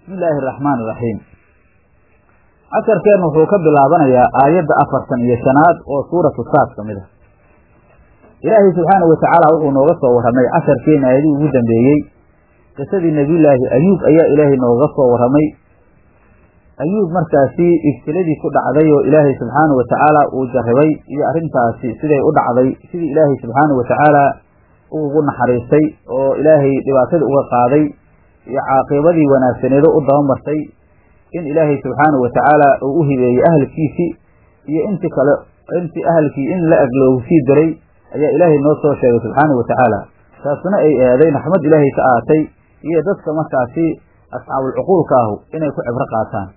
bismi illaahi araxmaan iraxiim casharkeennu wuxuu ka bilaabanayaa aayadda afartan iyo shanaad oo suuratu saad ka mid ah ilaahay subxaanahu watacaala wuxuu nooga soo warramay casharkeena aayadihii ugu dambeeyey qisadii nebiyullaahi ayuub ayaa ilaahay nooga soo warramay ayuub markaasi ibtiladii ku dhacday oo ilaahay subxaanahu watacaala uu jarribay iyo arrintaasi siday u dhacday sidii ilaahay subxaanahu watacaala ugu naxariistay oo ilaahay dhibaatada uga qaaday iyo caaqibadii wanaagsaneedo u dabamartay in ilaahay subxaanahu watacaala uu u hibeeyey ahalkiisii iyo inti kale intii ahalkii in la ag loogu sii diray ayaa ilaahay noo soo sheegay subxaanahu watacaala taasuna ay eeday naxmad ilaahay ka aatay iyo dadka markaasi asxaabulcuquulka ahu inay ku cibro qaataan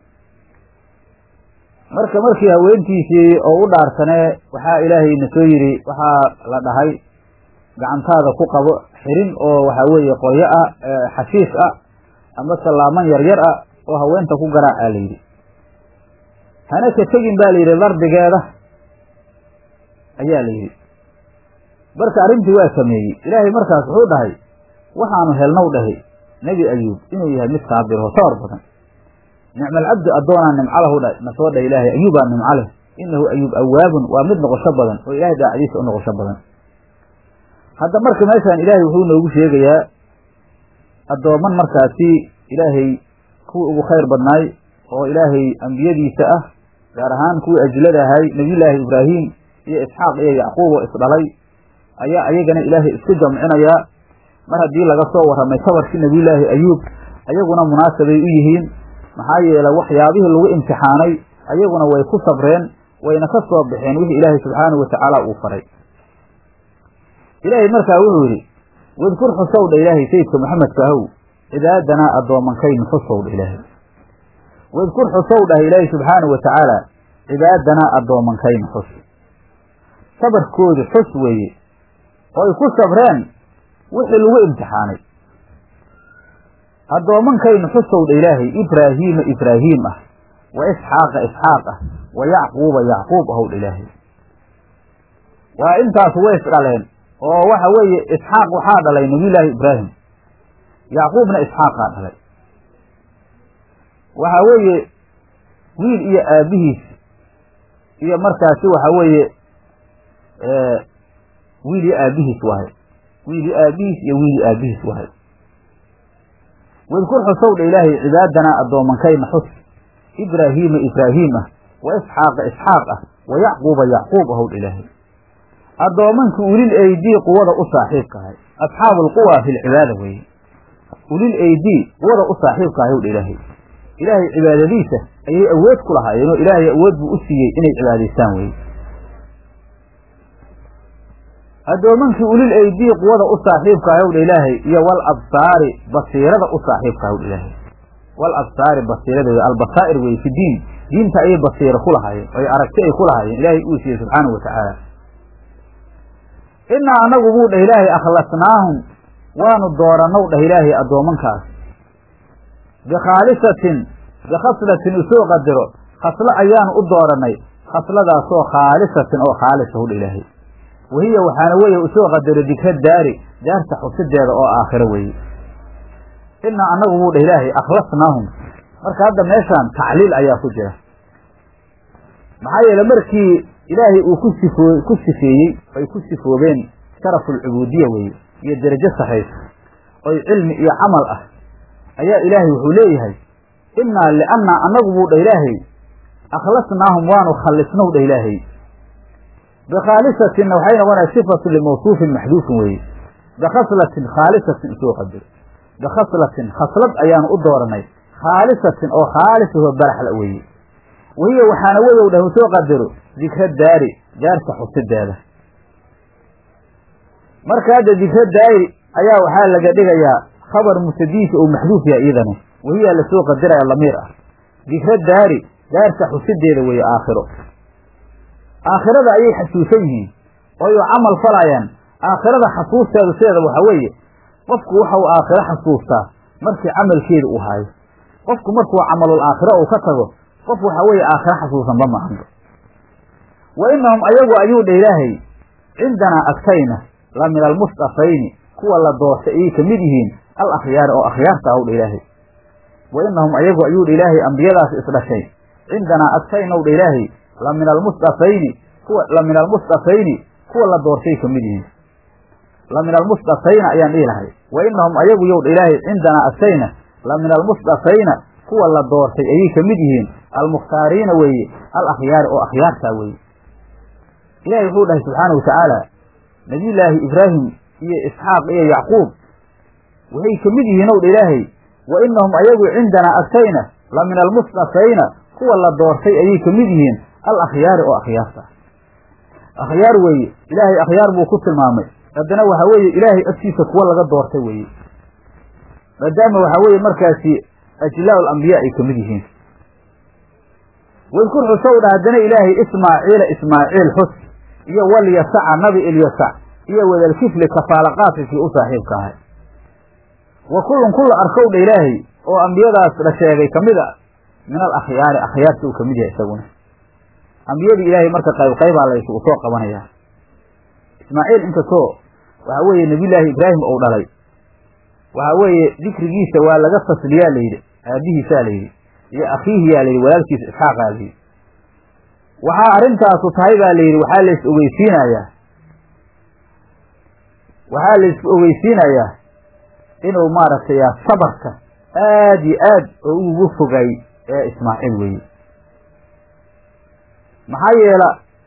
marka markii haweentiisii oo u dhaarsanee waxaa ilaahay na soo yidhi waxaa la dhahay gacantaada ku qabo xirin oo waxaa weeye qoryo ah xashiish ah ama sallaaman yaryar ah oo haweenta ku garaacaa la yidhi hana ka tegin baa la yidhi dardigeeda ayaa la yidhi marka arrintii waa sameeyey ilaahay markaas wuxuu dhahay waxaanu helnow dhahay nebi ayuub inuu yahay mid saabirho sawar badan nicmalcabdi addoonaa nimco lahu dha na soo dhah ilaahay ayuubaa nimco leh innahu ayuub awaabun waa mid noqosho badan oo ilaahay daacadiisa u noqosho badan hadda marka meeshaan ilaahay wuxuu noogu sheegayaa addooman markaasi ilaahay kuwii ugu khayr badnaay oo ilaahay ambiyadiisa ah gaar ahaan kuwii ajlada ahay nebiyullaahi ibraahim iyo isxaaq iyo yacquub oo isdhalay ayaa ayagana ilaahay isku jamcinayaa mar haddii laga soo warramay sabarkii nebiyullaahi ayuub ayaguna munaasabay u yihiin maxaa yeelay waxyaabihii lagu imtixaanay ayaguna way ku sabreen wayna ka soo baxeen wixii ilaahay subxaanahu watacaala uu faray ilaahay markaa wuxuu yidhi wadkur xusow dha ilaahay sayidka maxamedka ahow cibaadanaa addoomankaynu xusow dha ilaahay wadkur xusow dhah ilaahay subxaanahu watacaala cibaadanaa addoomankaynu xus sabarkoodu xus weeye oo ay ku sabreen wixii lagu imtixaanay addoomankaynu xusow dha ilaahay ibraahiima ibraahiim ah wa isxaaqa isxaaq ah wa yacquuba yacquub ahow dha ilaahay waa intaas way is dhaleen oo waxa weeye isxaaq waxaa dhalay nebiyullaahi ibraahim yacquubna isxaaqaa dhalay waxa weeye wiil iyo aabihiis iyo markaasi waxa weeye wiil iyo aabihiis wahay wiil iyo aabihiis iyo wiil iyo aabihiis wahay wadkur xusow dha ilaahay cibaadanaa addoomankayna xus ibraahiima ibraahiim ah wa isxaaqa isxaaq ah wa yacquuba yacquub ahow dha ilaahay addoomankii ulil eydii quwada u saaxiibka ahay asxaabu alquwa fi lcibaada weeye ulil eydii quwada u saaxiibka ahay w dha ilaahay ilaahay cibaadadiisa ayay awood ku lahaayeen oo ilaahay awood buu u siiyey inay cibaadaystaan weye addoomankii ulil eydii quwada u saaxiibka ahay w dha ilaahay iyo wal absaari basiirada u saaxiibka ahay w dha ilaahay wal absaari basiiradeeda albasaa'ir weye fi diin diinta ayay basiiro ku lahaayeen oy aragti ay ku lahaayeen ilaahay uu siiyey subxaanahu watacaala innaa annagu buu dhah ilaahay akhlasnaahum waanu doorannow dhah ilaahay addoomankaas bikhaalisatin bikhaslatin usoo qadiro khaslo ayaanu u doorannay khasladaasoo khaalisatin oo khaalisa hu dha ilaahay wahiya waxaana weeye usoo qadiro dikra daari daarta xusideeda oo aakhiro weeye innaa annagu buu dhah ilaahay akhlasnaahum marka hadda meeshaan tacliil ayaa ku jira maxaa yeele markii ilaahay uu ku sifoo ku sifeeyey ay ku sifoobeen sharafulcubuudiya weeye iyo derajo saraysa oy cilmi iyo camal ah ayaa ilaahay wuxuu leeyahay innaa liannaa annagu buu dhah ilaahay akhlasnaahum waanu khallisnow dhah ilaahay bikhaalisatinna waxay noqonaya sifatun limawsuufin maxduufin weeye bikhaslatin khaalisatin isoo qadiro bikhaslatin khaslad ayaanu u dooranay khaalisatin oo khaalisahoo baraxla weeye wahiya waxaana weyow dhah usoo qadaro dikra daari daarta xusideeda marka hadda dikra daari ayaa waxaa laga dhigayaa khabar mutadiisa oo maxduuf yahay iyadani wahiyaa lasoo qadiraya lamiir ah dikra daari daarta xusideeda weeye aakhiro aakhirada ayay xasuusan yihiin ooy camal falayaan aakhirada xasuusteedu sideeda waxaa weeye qofku waxau aakhiro xasuustaa markii camalkeeda uu haayo qofku markuu camalul aakhiro uu ka tago qof waxa weeye aakhiro xasuusanba maahanba wa innahum ayagu ayuu dha ilaahay cindanaa agtayna la min almustafayni kuwa la doortay ayay ka mid yihiin al akhyaari oo akhyaarta aw dha ilaahay wa inahum ayagu ayuu dha ilaahay ambiyadaas isdhashay cindanaa agtaynow dha ilaahay la min almusdafayni kuwa la min almusdafayni kuwa la doortay ka mid yihiin la min almusdafayna ayaan dhihi lahay wa inahum ayagu yow dha ilaahay cindanaa agtayna la min almusdafayna kuwa la doortay ayay ka mid yihiin almukhtaariina weeye al akhyaari oo akhyaartaa weeye ilahi wuxuu dhahay subxaana wa tacaala nabiyullaahi ibraahim iyo isxaaq iyo yacquub waxay ka mid yihiin ow dha ilaahay wa inahum ayagu cindanaa agtayna la min almusdafayna kuwa la doortay ayay ka mid yihiin al akhyaari oo akhyaarta akhyaar weeye ilaahay akhyaar buu ku tilmaamay haddana waxa weeye ilaahay agtiisa kuwa laga doortay weeye maadaama waxaa weeye markaasi ajlaa alambiya ay ka mid yihiin wadkur xusow dha haddana ilaahay ismaaciila ismaaciil xus iyo walyasaca nabi ilyasac iyo wadalkifli kafaalaqaasikii u saaxiibka ahay wa kullun kulla arkow dha ilaahay oo ambiyadaas la sheegay ka mid a min al akhyaari akhyaarta uu ka mid yahay isaguna ambiyadii ilaahay marka qayb qaybaa la isugu soo qabanayaa ismaaciil inkastoo waxaa weeye nebiyullaahi ibraahim ou dhalay waxaa weeye dikrigiisa waa laga fasliyaa layidhi aabihiisaa layidhi iyo akhiihiyaa layidhi walaalkiisa isxaaqaa layidhi waxaa arrintaasu tahay baa layidhi waxaa la is ogeysiinayaa waxaa la is ogeysiinayaa inuu maaragtay sabarka aad iyo aad oo ugu fogay ee ismaaciil weeye maxaa yeela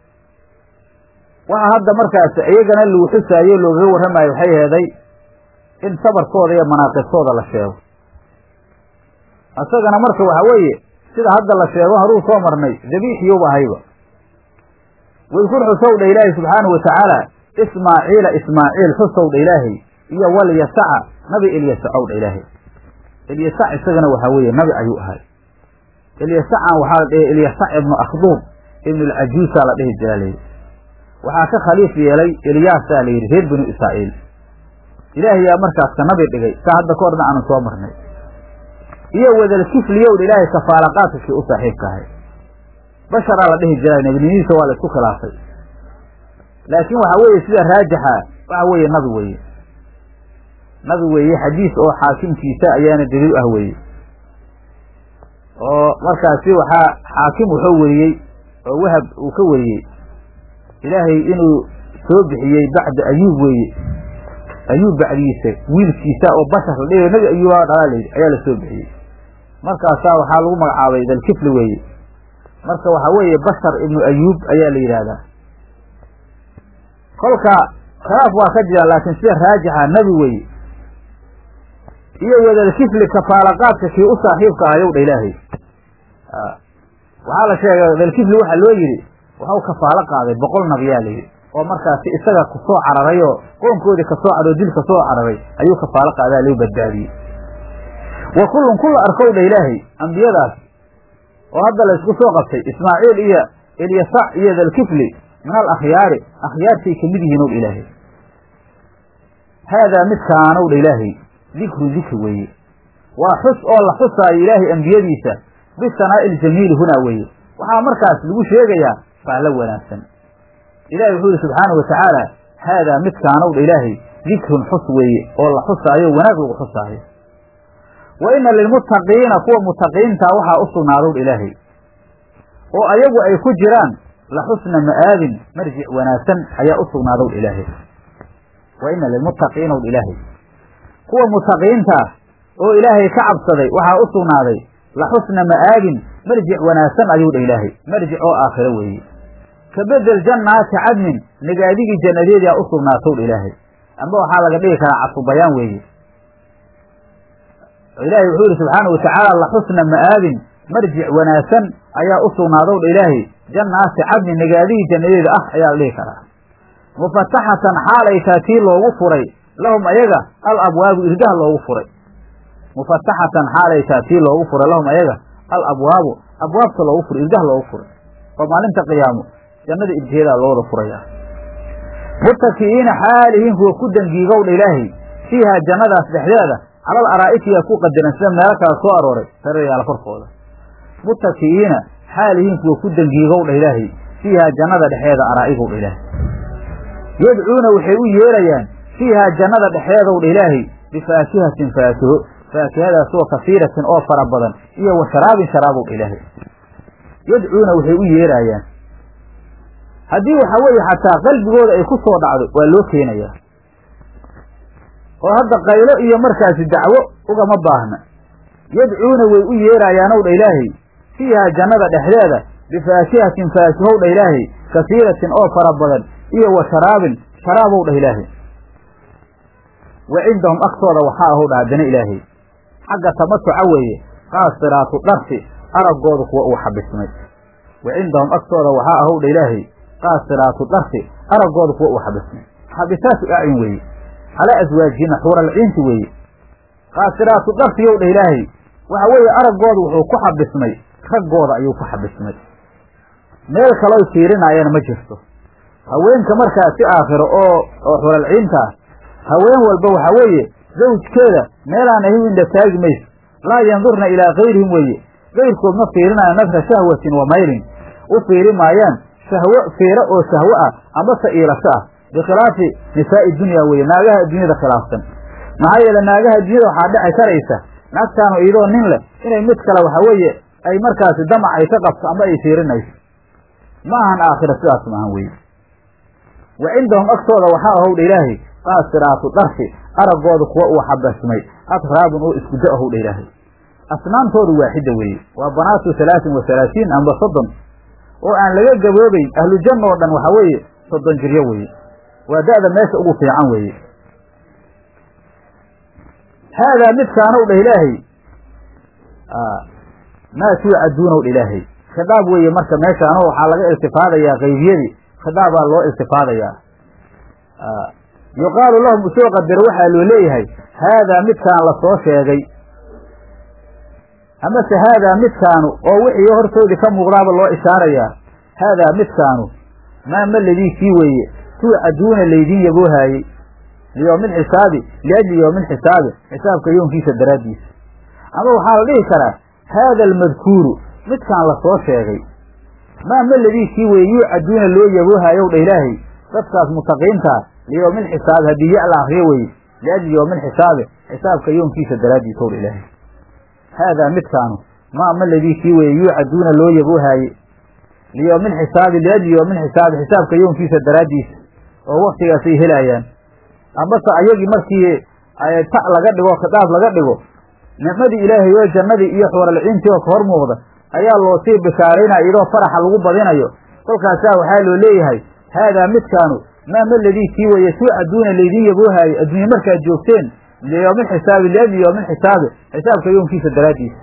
waxa hadda markaas iyagana lagu xusaayo loogaga warramayo waxay heeday in sabarkooda iyo manaaqibtooda la sheego isagana marka waxa weeye sida hadda la sheego haruu soo marnay dabiixiyuba ahayba wadkur xusow dha ilaahay subxaanahu watacaala ismaaciila ismaaciil xusow dha ilaahay iyo walyasaca nabi ilyasacow dha ilaahay ilyasac isagana waxaa weeye nabi ayuu ahay ilyasacan waxaa la dhihi ilyasac ibnu akhduub ibnu alcajuusaa la dhihi jiraa layidhi waxaa ka khaliif yeelay ilyaasaa la yidhi reer binu israa'iil ilaahay yaa markaas ka nabi dhigay saa hadda ka horna aanu soo marnay iyo wadalkifliyow dha ilaahay kafaalaqaadkakii u saaxiibka ahay basharaa la dhihi jiraa nebinimihiisa waa la isku khilaafay laakiin waxa weeye sida raajixa waxa weeye nabi weeye nabi weeye xadiis oo xaakimkiisa ayaana daliil ah weeye oo markaasi waxaa xaakim wuxuu weriyey oo wahab uu ka weriyey ilaahay inuu soo bixiyey bacda ayuub weeye ayuub bacdiisa wiilkiisa oo bashar la dhigayo nabi ayuubaa dhalaa layidhi ayaa la soo bixiyey markaasaa waxaa lagu magacaabay dalkifli weeye marka waxaa weeye bashar ibnu ayuub ayaa la yidhaahdaa kolka khilaaf waa ka jira laakiin sida raajixa nebi weeye iyo wadalkifli kafaalaqaadka kii u saaxiibka ahayow dha ilaahay waxaa la sheegay dalkifli waxaa loo yidhi waxau kafaalo qaaday boqol nabiyaa la yidhi oo markaasi isaga kusoo cararay oo qoonkoodii kasoo caroo dil kasoo cararay ayuu kafaalo qaadaa loo badbaadiyey wa kullun kulla arkow dha ilaahay ambiyadaas oo hadda laysku soo qabtay ismaaciil iyo ilyasac iyo dalkifli min al akhyaari akhyaartay ka mid yihiin ow dha ilaahay haadaa midkaanow dha ilaahay dikru dikri weeye waa xus oo la xusaayo ilaahay ambiyadiisa bisanaa'i iljamiili hunaa weeye waxaa markaas lagu sheegayaa fahlo wanaagsan ilahi wuxuu yihi subxaanahu watacaala haadaa midkaanow dha ilaahay dikrun xus weeye oo la xusaayo wanaag lagu xusaayo wa ina lilmuttaqiina kuwa mutaqiintaa waxaa u sugnaadow dha ilaahay oo ayagu ay ku jiraan la xusna ma'aabin marjic wanaagsan ayaa u sugnaadow dha ilaahay wa ina lilmuttaqiina dha ilaahay kuwa mutaqiintaa oo ilaahay ka cabsaday waxaa u sugnaaday la xusna ma'aabin marjic wanaagsan ayuu dha ilaahay marjic oo aakhiro weeye ka bedel jannaati cadnin nagaadigii jannadeedaa u sugnaatow dha ilaahay amba waxaa laga dhigi karaa cadfubayaan weeye ilaahay wuxuu yihi subxaana watacaala la xusna ma'aabin marjic wanaagsan ayaa u sugnaadow dha ilaahay jannaati cadnin nagaadigii jannadeeda ah ayaa la dhihi karaa mufataxatan xaalay taa tii loogu furay lahum ayaga al abwaabu irdaha loogu furay mufataxatan xaalay taa tii loogu furay lahum ayaga al abwaabu abwaabta loogu furay irdaha loogu furay oo maalinta qiyaamo jannada irjeedaa looda furaya mutaki'iina xaalihiin kuwa ku dangiigowdha ilaahay fiihaa jannadaas dhexdeeda calal araa'itiyaa ku qadaran sida meelo kala soo arooray sarayaala korkooda mutaki'iina xaalihiin kuwa ku dangiigowdha ilaahay fiihaa jannada dhexeeda araa'igowdha ilaahay yadcuuna waxay u yeerayaan fiihaa jannada dhexeedowdha ilaahay bifaakihatin faakiho faakihadaasoo kasiiratin oo fara badan iyo wa sharaabin sharaabow dha ilaahay yadcuuna waxay u yeeraayaan haddii waxa weeye xataa qalbigooda ay ku soo dhacdo waa loo keenayaa oo hadda qaylo iyo markaasi dacwo ugama baahna yadcuuna way u yeeraayaanow dha ilaahay fiihaa jannada dhexdeeda bifaakihatin faakihow dha ilaahay kasiiratin oo fara badan iyo wa sharaabin sharaabow dhah ilaahay wa cindahum agtooda waxaa ahow dha haddana ilaahay xagga tamatuca weeye qaasiraatu dharsi araggooda kuwa uu xabismay wa cindahum agtooda waxaa ahow dha ilaahay qaasiraatu dharsi araggooda kuwa uu xabismay xabisaatu acyun weeye calaa aswaajihina xuuralciinti weeye qaasiraatu dharsiyow dha ilaahay waxa weeye araggooda wuxuu ku xabismay raggooda ayuu ku xabismay meel kalooy fiirinaayana ma jirto haweenka markaa si aakhiro oo oo xuralciinta ah haween walba waxa weeye zawjkeeda meelaan ahi indha taagi mayso laa yandurna ilaa kayrihim weeye kayrkood ma fiirinaayo nadra shahwatin wa maylin u fiiri maayaan shahwo fiiro oo shahwo ah amase iilasho ah bikhilaafi nisaa'i dunya weeye naagaha adduunyada khilaafsan maxaa yeele naagaha adduunyada waxaa dheci karaysa naagtaanu iyadoo nin leh inay mid kale waxa weeye ay markaasi damac ay ka qabto ama ay fiirinayso ma ahan aakhira sidaas maahan weye wa cindahum agtooda waxaa ahowdha ilaahay qaasiraatu dharsi araggooda kuwa uu xabasmay atraabun oo isku da ahowdha ilaahay asnaantoodu waaxida weeye waa banaatu halaatin wa halaasiin amba soddon oo aan laga gaboobayn ahlujanna oo dhan waxa weeye soddon jiryo weeye waa da'da meesha ugu fiican weeye haadaa midkaanow dhah ilaahay maa tuucaduunow dha ilaahay khidaab weeye marka meeshaano waxaa laga iltifaadayaa qaybiyadii khidaabaa loo iltifaadayaa yuqaalu lahum usoo qadaro waxaa loo leeyahay haadaa midkaan la soo sheegay amase haadaa midkaanu oo wixii hortoodii ka muuqdaaba loo ishaarayaa haadaa midkaanu maa maladii kii weeye tuucaduuna laydiin yaboohaayey liyowmin xisaabi liajli yowmin xisaabi xisaabka yoonkiisa daraaddiisa ama waxaa la dhihi karaa haada almadkuuru midkaan la soo sheegay maa maladii kii weeye yuucaduuna loo yaboohaayow dha ilaahay dadkaas mutaqiintaa liyowmin xisaabi haddii ya la akriyo weye liajli yowmin xisaabi xisaabka yoonkiisa daraaddiisa ow dha ilaahay haadaa midkaanu maa maladii kii weeye yuucaduuna loo yaboohaaye liyowmin xisaabi liajli yowmin xisaabi xisaabka yoonkiisa daraaddiisa oo waktigaasay helaayaan ambase ayagii markii ta laga dhigo khitaab laga dhigo nicmadii ilaahay oo jannadii iyo xuuralciintii oo ka hor muuqda ayaa loo sii bishaaraynaya iyadoo faraxa lagu badinayo kolkaasaa waxaa loo leeyahay haadaa midkaanu maa maladii kii weeye tuucaduuna laydiin yaboohaaye adduunye markaad joogteen liyowmin xisaabi liajli yowmin xisaabi xisaabka yoonkiisa daraaddiisa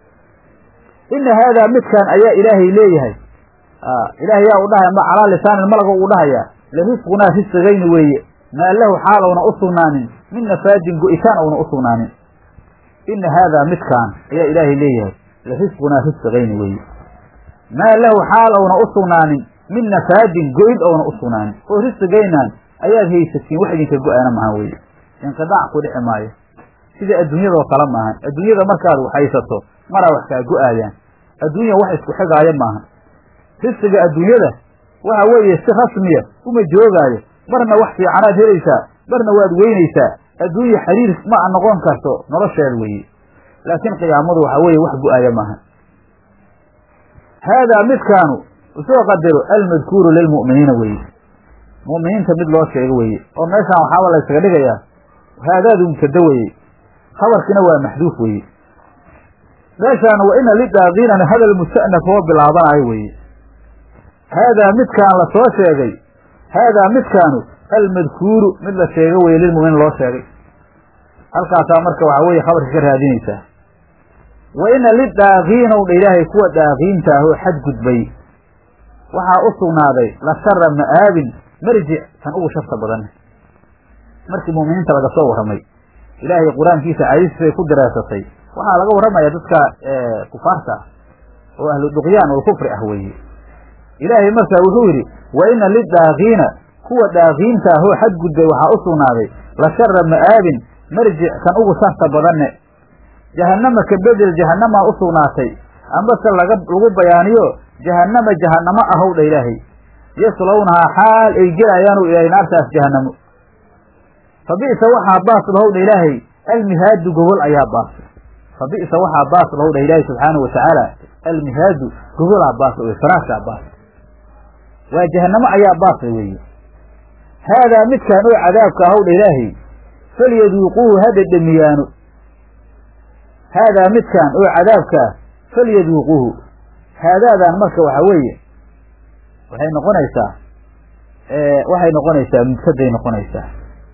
ina haadaa midkaan ayaa ilaahay leeyahay ilaahay yaa u dhahaya ma calaa lisaanin malaga u dhahayaa larisqunaa risqigayni weeye maa lahu xaal ouna u sugnaanin min nafaadin go'itaan ouna u sugnaanin ina haadaa midkaan ayaa ilaahay leeyahay larisqunaa risqigayni weeye maa lahu xaal ouna u sugnaanin min nafaadin go'id ouna u sugnaanin oo risqigaynaan ayaad haysatiin wax idinka go'aana maaha weye inqidaac ku dhici maayo sida adduunyadoo kale maahan adduunyada markaad waxhaysato maraa wax kaa go'aayaan adduunya wax isku xigaayo maaha risqiga adduunyada waxa weeye si rasmiya uma joogaayo marna wax fiicanaad helaysaa marna waad weynaysaa adduunya xiriir ma a noqon karto nolosheeda weeye laakiin qiyaamadu waxa weeye wax go'aaya maaha haadaa midkaanu usoo qadaro almadkuuru lilmu'miniina weeye mu'miniinta mid loo sheego weeye oo meeshaan waxaaba la ysaga dhigayaa haadaadu mubtada weeye khabarkiina waa maxduuf weeye meeshaan wa ina lidaaqiinana hadal musta'naf oo bilaabanayo weeye haadaa midkaan la soo sheegay haadaa midkaanu almadkuuru mid la sheego weye lilmu'miniin loo sheegay halkaasaa marka waxaa weeye khabarka ka raadinaysaa wa ina lidaaqiinow dha ilaahay kuwa daaqiinta ah oo xadgudbay waxaa u sugnaaday la shara ma'aabin marjic kan ugu sharta badan markii mu'miniinta laga soo warramay ilaahay qur-aankiisa caadistiisay ku daraasatay waxaa laga warramaya dadka kufaarta ah oo ahlu duqyaan oo kufri ah weeye ilaahay markaa wuxuu yidhi wa ina lidaaqiina kuwa daaqiinta ah oo xadgudbay waxaa u sugnaaday la shara ma'aabin marjic kan ugu sharta badanne jahannama ka bedel jahannamaa u sugnaatay ambase laga lagu bayaaniyo jahannama jahannamo ahow dha ilaahay yaslawnahaa xaal ay gelayaanu ilaahay naartaas jahannamo fa bi'sa waxaa baas lahow dha ilaahay almihaadu gogol ayaa baasay fa bi'sa waxaa baas lahu dhah ilaahi subxaanahu watacaala almihaadu gogolaa baas wey faraashaa baas waa jahanamo ayaa baasa weeye haadaa midkaan oo cadaabka ahow dha ilaahay falyaduuquuhu ha dhedhemiyaano haadaa midkaan oo cadaabkaa falyaduuquuhu haadaadaan marka waxa weeye waxay noqonaysaa waxay noqonaysaa mubtaday noqonaysaa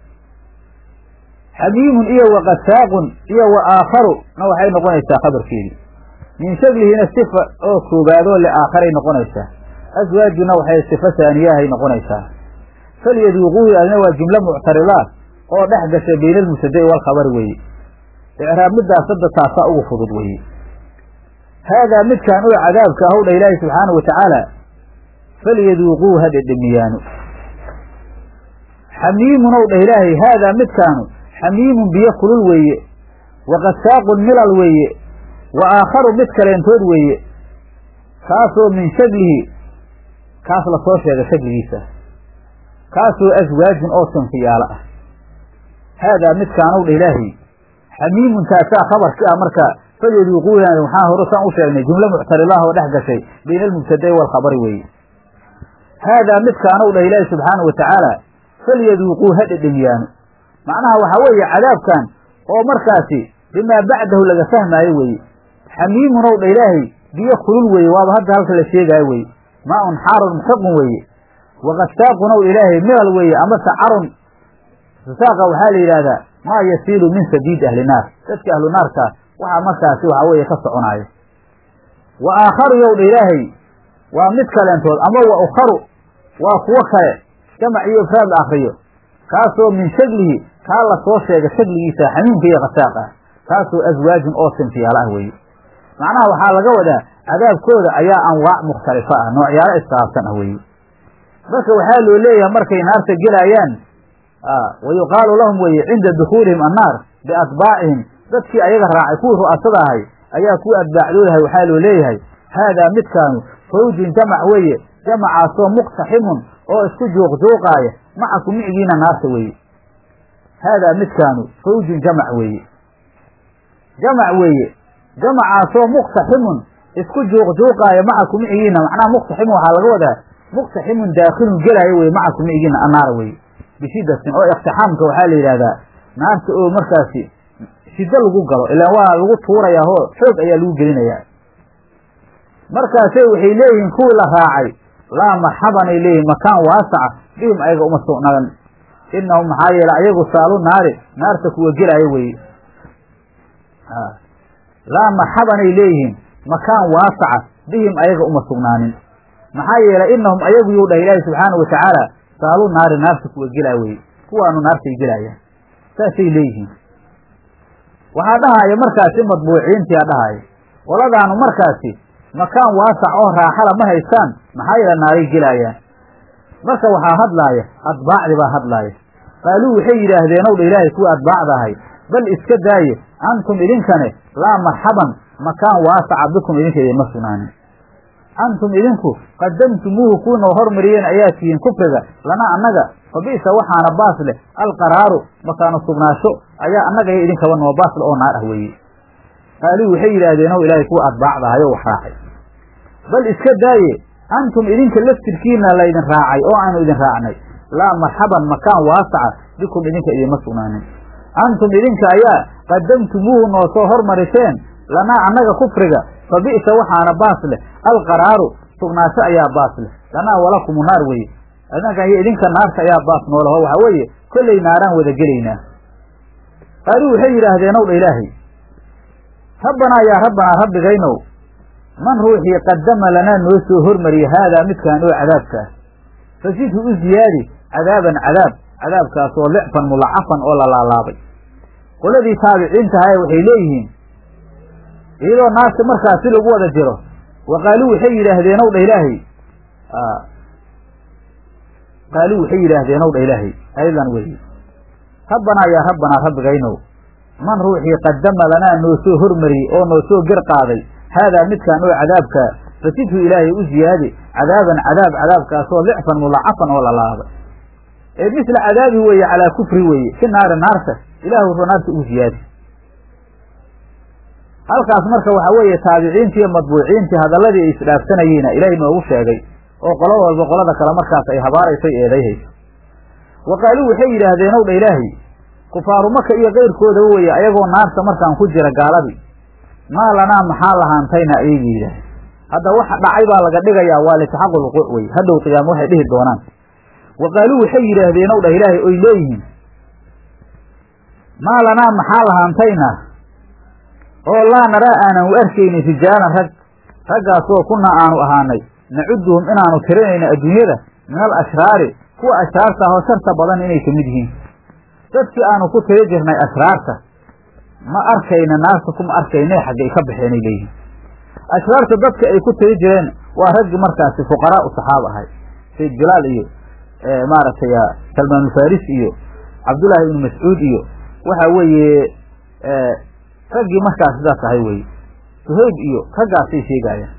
xamiimun iyo wa qasaaqun iyo wa aakharu na waxay noqonaysaa khabarkeedii min shaklihina sifa oo koobaadoo liaakharay noqonaysaa aswaajuna waxay sifa saaniyahay noqonaysaa falyaduuquuhu adina waa jumlo muctaridaat oo dhex gasha bayna almubtada'i waalkhabari weeye icraab midaas hadda taasaa ugu fudud weeye haadaa midkaan oo cadaabka ahow dha ilaahi subxaanahu watacaala falyaduuquuhu ha dhedhemiyaano xamiimun ow dhah ilaahay haadaa midkaanu xamiimun biyo kulul weeye wa qasaaqun milal weeye wa aakharu mid kaleentood weeye kaasoo min shaglihi kaas lasoo sheega shagligiisa kaasoo aswaajin oo sinfiyaalo ah haadaa midkaanow dha ilaahay xamiimun taasaa khabarki ah marka falyaduuquuhan waxaan hore saan u sheegnay jumlo muctaridaah oo dhex gashay bayna almubtada'i waalkhabari weeye haadaa midkaanow dhah ilaahi subxaanahu watacaala falyaduuquu ha dhedhemiyaano macnaha waxaa weeye cadaabkan oo markaasi bimaa bacdahu laga fahmaayo weeye xamiimun ow dha ilaahay biyo kulul weeye waaba hadda halka la sheegaayo weye maa-un xaarun muxaqun weeye waqasaaqun ow ilaahay milal weeye amase carun saaqa waxaa la yidhaahdaa maa yasiilu min sabiid ahli naar dadka ahlu naarka waxaa markaasi waxaa weeye ka soconaayo wa aakharu yow dha ilaahay waa mid kaleentood ama wa ukharu waa kuwo kale jamac iyo ifraad la akriyo kaasoo min shaglihi kaa la soo sheega shagligiisa xamiimka iyo qasaaq ah kaasoo aswaajin oo sinfiyaalo ah weeye macnaha waxaa laga wadaa cadaabkooda ayaa anwaac mukhtalifa ah noocyaalo iskhilaafsan ah weeye marka waxaa loo leeyahay markay naarta gelaayaan wa yuqaalu lahum weeye cinda dukuulihim annaar biatbaacihim dadkii ayaga raacay kuwii ru'asada ahay ayaa kuwa atbaacdoodahay waxaa loo leeyahay haadaa midkaanu fawjun jamac weeye jamacaasoo muqtaximun oo isku juuqjuuqaaya macaku micigiina naarta weeye haadaa midkaanu fawjun jamac weeye jamac weeye jamacaasoo muqtaximun isku juuqjuuqaaya macaku micigiina macnaha muqtaximun waxaa laga wadaa muqtaximun daakilun gelaayo weye macaku micigiina annaara weye bishidatin oo iqtixaamka waxaa la yidhahdaa naarta oo markaasi shiddo lagu galo ilaan waa lagu tuurayaa oo xoog ayaa lagu gelinayaa markaasay waxay leeyihiin kuwii la raacay laa marxabanay leeyihin makaan waasaca bihim ayaga uma sugnaadan inahum maxaa yeele ayagu saalu naari naarta kuwa gelaayo weye laa marxabanay leeyihiin makaan waasaca bihim ayaga uma sugnaanin maxaa yeelay inahum ayagu yuu dhah ilaahi subxaana wa tacaala saalu naari naarta kuwa gelaa weye kuwaanu naartay gelaayaan saasay leeyihiin waxaa dhahaaya markaasi madbuuciintiyaa dhahaaya qoladaanu markaasi makaan waasac oo raaxala ma haystaan maxaa yeele naaray gelaayaan marka waxaa hadlaaya atbaacdi baa hadlaaya qaaluu waxay yidhaahdeen ow dha ilaahay kuwa atbaacda ahay bal iska daaye antum idinkane laa marxaban makaan waasaca bikum idinka idinma sugnaanin antum idinku qadamtumuuhu kuunao hormariyeen ayaa tihiin kufriga lana annaga fa bi'sa waxaana baas leh alqaraaru makaanu sugnaasho ayaa annaga iyo idinkaba noo baas leh oo naar ah weeye qaaluu waxay yidhaahdeen ow ilaahay kuwa atbaacda ahay oo wax raacay bal iska daaye antum idinka laftirkiina laydin raacay oo aanu idin raacnay laa marxaban makaan waasaca bikum idinka idinma sugnaanin antum idinka ayaa qadamtumuuhu noo soo hormariseen lanaa annaga kufriga fa bi'sa waxaana baas leh alqaraaru sugnaasho ayaa baas leh lanaa walakumu naar weye adinkan iyo idinka naarta ayaa baas noolaho waxaa weeye kollay naaraan wada gelaynaa qaaluu waxay yidhaahdeen ow dha ilaahay rabbanaa yaa rabbanaa rabbigaynow man ruuxii qadama lanaa noo soo hormariya haadaa midkaan oo cadaabka ah fasidhu u ziyaadi cadaaban cadaab cadaabkaasoo licfan mulacafan oo la laalaabay qoladii taabiciintahaye waxay leeyihiin iyadoo naarta markaasi lagu wada jiro wa qaaluu waxay yidhaahdeen ow dha ilaahay qaaluu waxay yidhaahdeen ow dha ilaahay aydan weye rabbanaa yaa rabbanaa rabbigaynow man ruuxii qadama lanaa noo soo hormariyey oo noo soo ger qaaday haadaa midkaan oo cadaabkaa fasidhu ilaahay u ziyaadi cadaaban cadaab cadaabkaasoo licfan mulacafan oo la laabay ee misla cadaabi weeye calaa kufri weeye fi naari naarta ilaahu ru naarta ugu ziyaadi halkaas marka waxaa weeye taabiciintii iyo madbuuciintii hadalladii ay isdhaafsanayeyna ilaahay noogu sheegay oo qolo walba qolada kale markaas ay habaaraysay eedayhayso wa qaaluu waxay yidhaahdeen ow dha ilaahay kufaaru maka iyo keyrkoodaba weeye ayagoo naarta markaan ku jira gaaladii maa lanaa maxaa lahaantayna ayayga yidhaaheen hadda waxa dhacay baa laga dhigayaa waa litaxaqu lwuquuc weye hadhow qiyaamo waxay dhihi doonaan wa qaaluu waxay yidhaahdeen ow dhah ilaahay oy leeyihiin maa lanaa maxaa lahaantayna oo laa naraa aanan u arkaynin rijaalan rag raggaasoo kunaa aanu ahaanay nacuduhum inaanu tirinayno adduunyada min al ashraari kuwa ashraarta ahoo sharta badan inay ka mid yihiin dadkii aanu ku tiri jirnay ashraarta ma arkayna naarta kuma arkayne xaggay ka baxeenay leeyihiin ashraarta dadka ay ku tiri jireen waa raggii markaasi fuqaraa u saxaaba ahay sayd bilaal iyo maaragtay salmaanulfaris iyo cabdullaahi ibnu mascuud iyo waxa weeye raggii markaas sidaas ahay weye suhayb iyo raggaasay sheegaayaan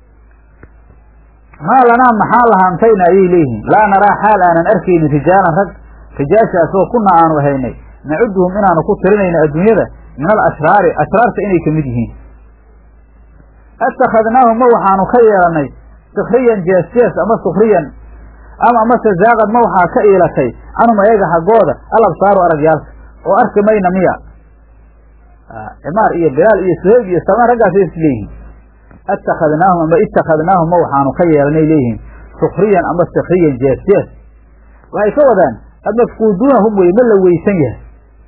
maa lanaa maxaa lahaantayna ayay leeyihiin laa naraa xaal aanan arkaynin rijaalan rag rijaashaasoo kuna aanu ahaynay nacuduhum inaanu ku tirinayno adduunyada min al ashraari ashraarta inay ka mid yihiin attakhadnaahum ma waxaanu ka yeelannay sukriyan jees-jees ama sukriyan ama amase zaaqad ma waxaa ka iilatay canhum ayaga xaggooda al absaaru aragyaalka oo arki mayna miya cimaar iyo bilaal iyo suhayb iyo salmaan raggaasay is leeyihiin attakhadnaahum ama ittakhadnaahum ma waxaanu ka yeelanay leeyihiin sukriyan ama sikriyan jees jees waxay ka wadaan amafkuuduunahum weye ma la weysan yahay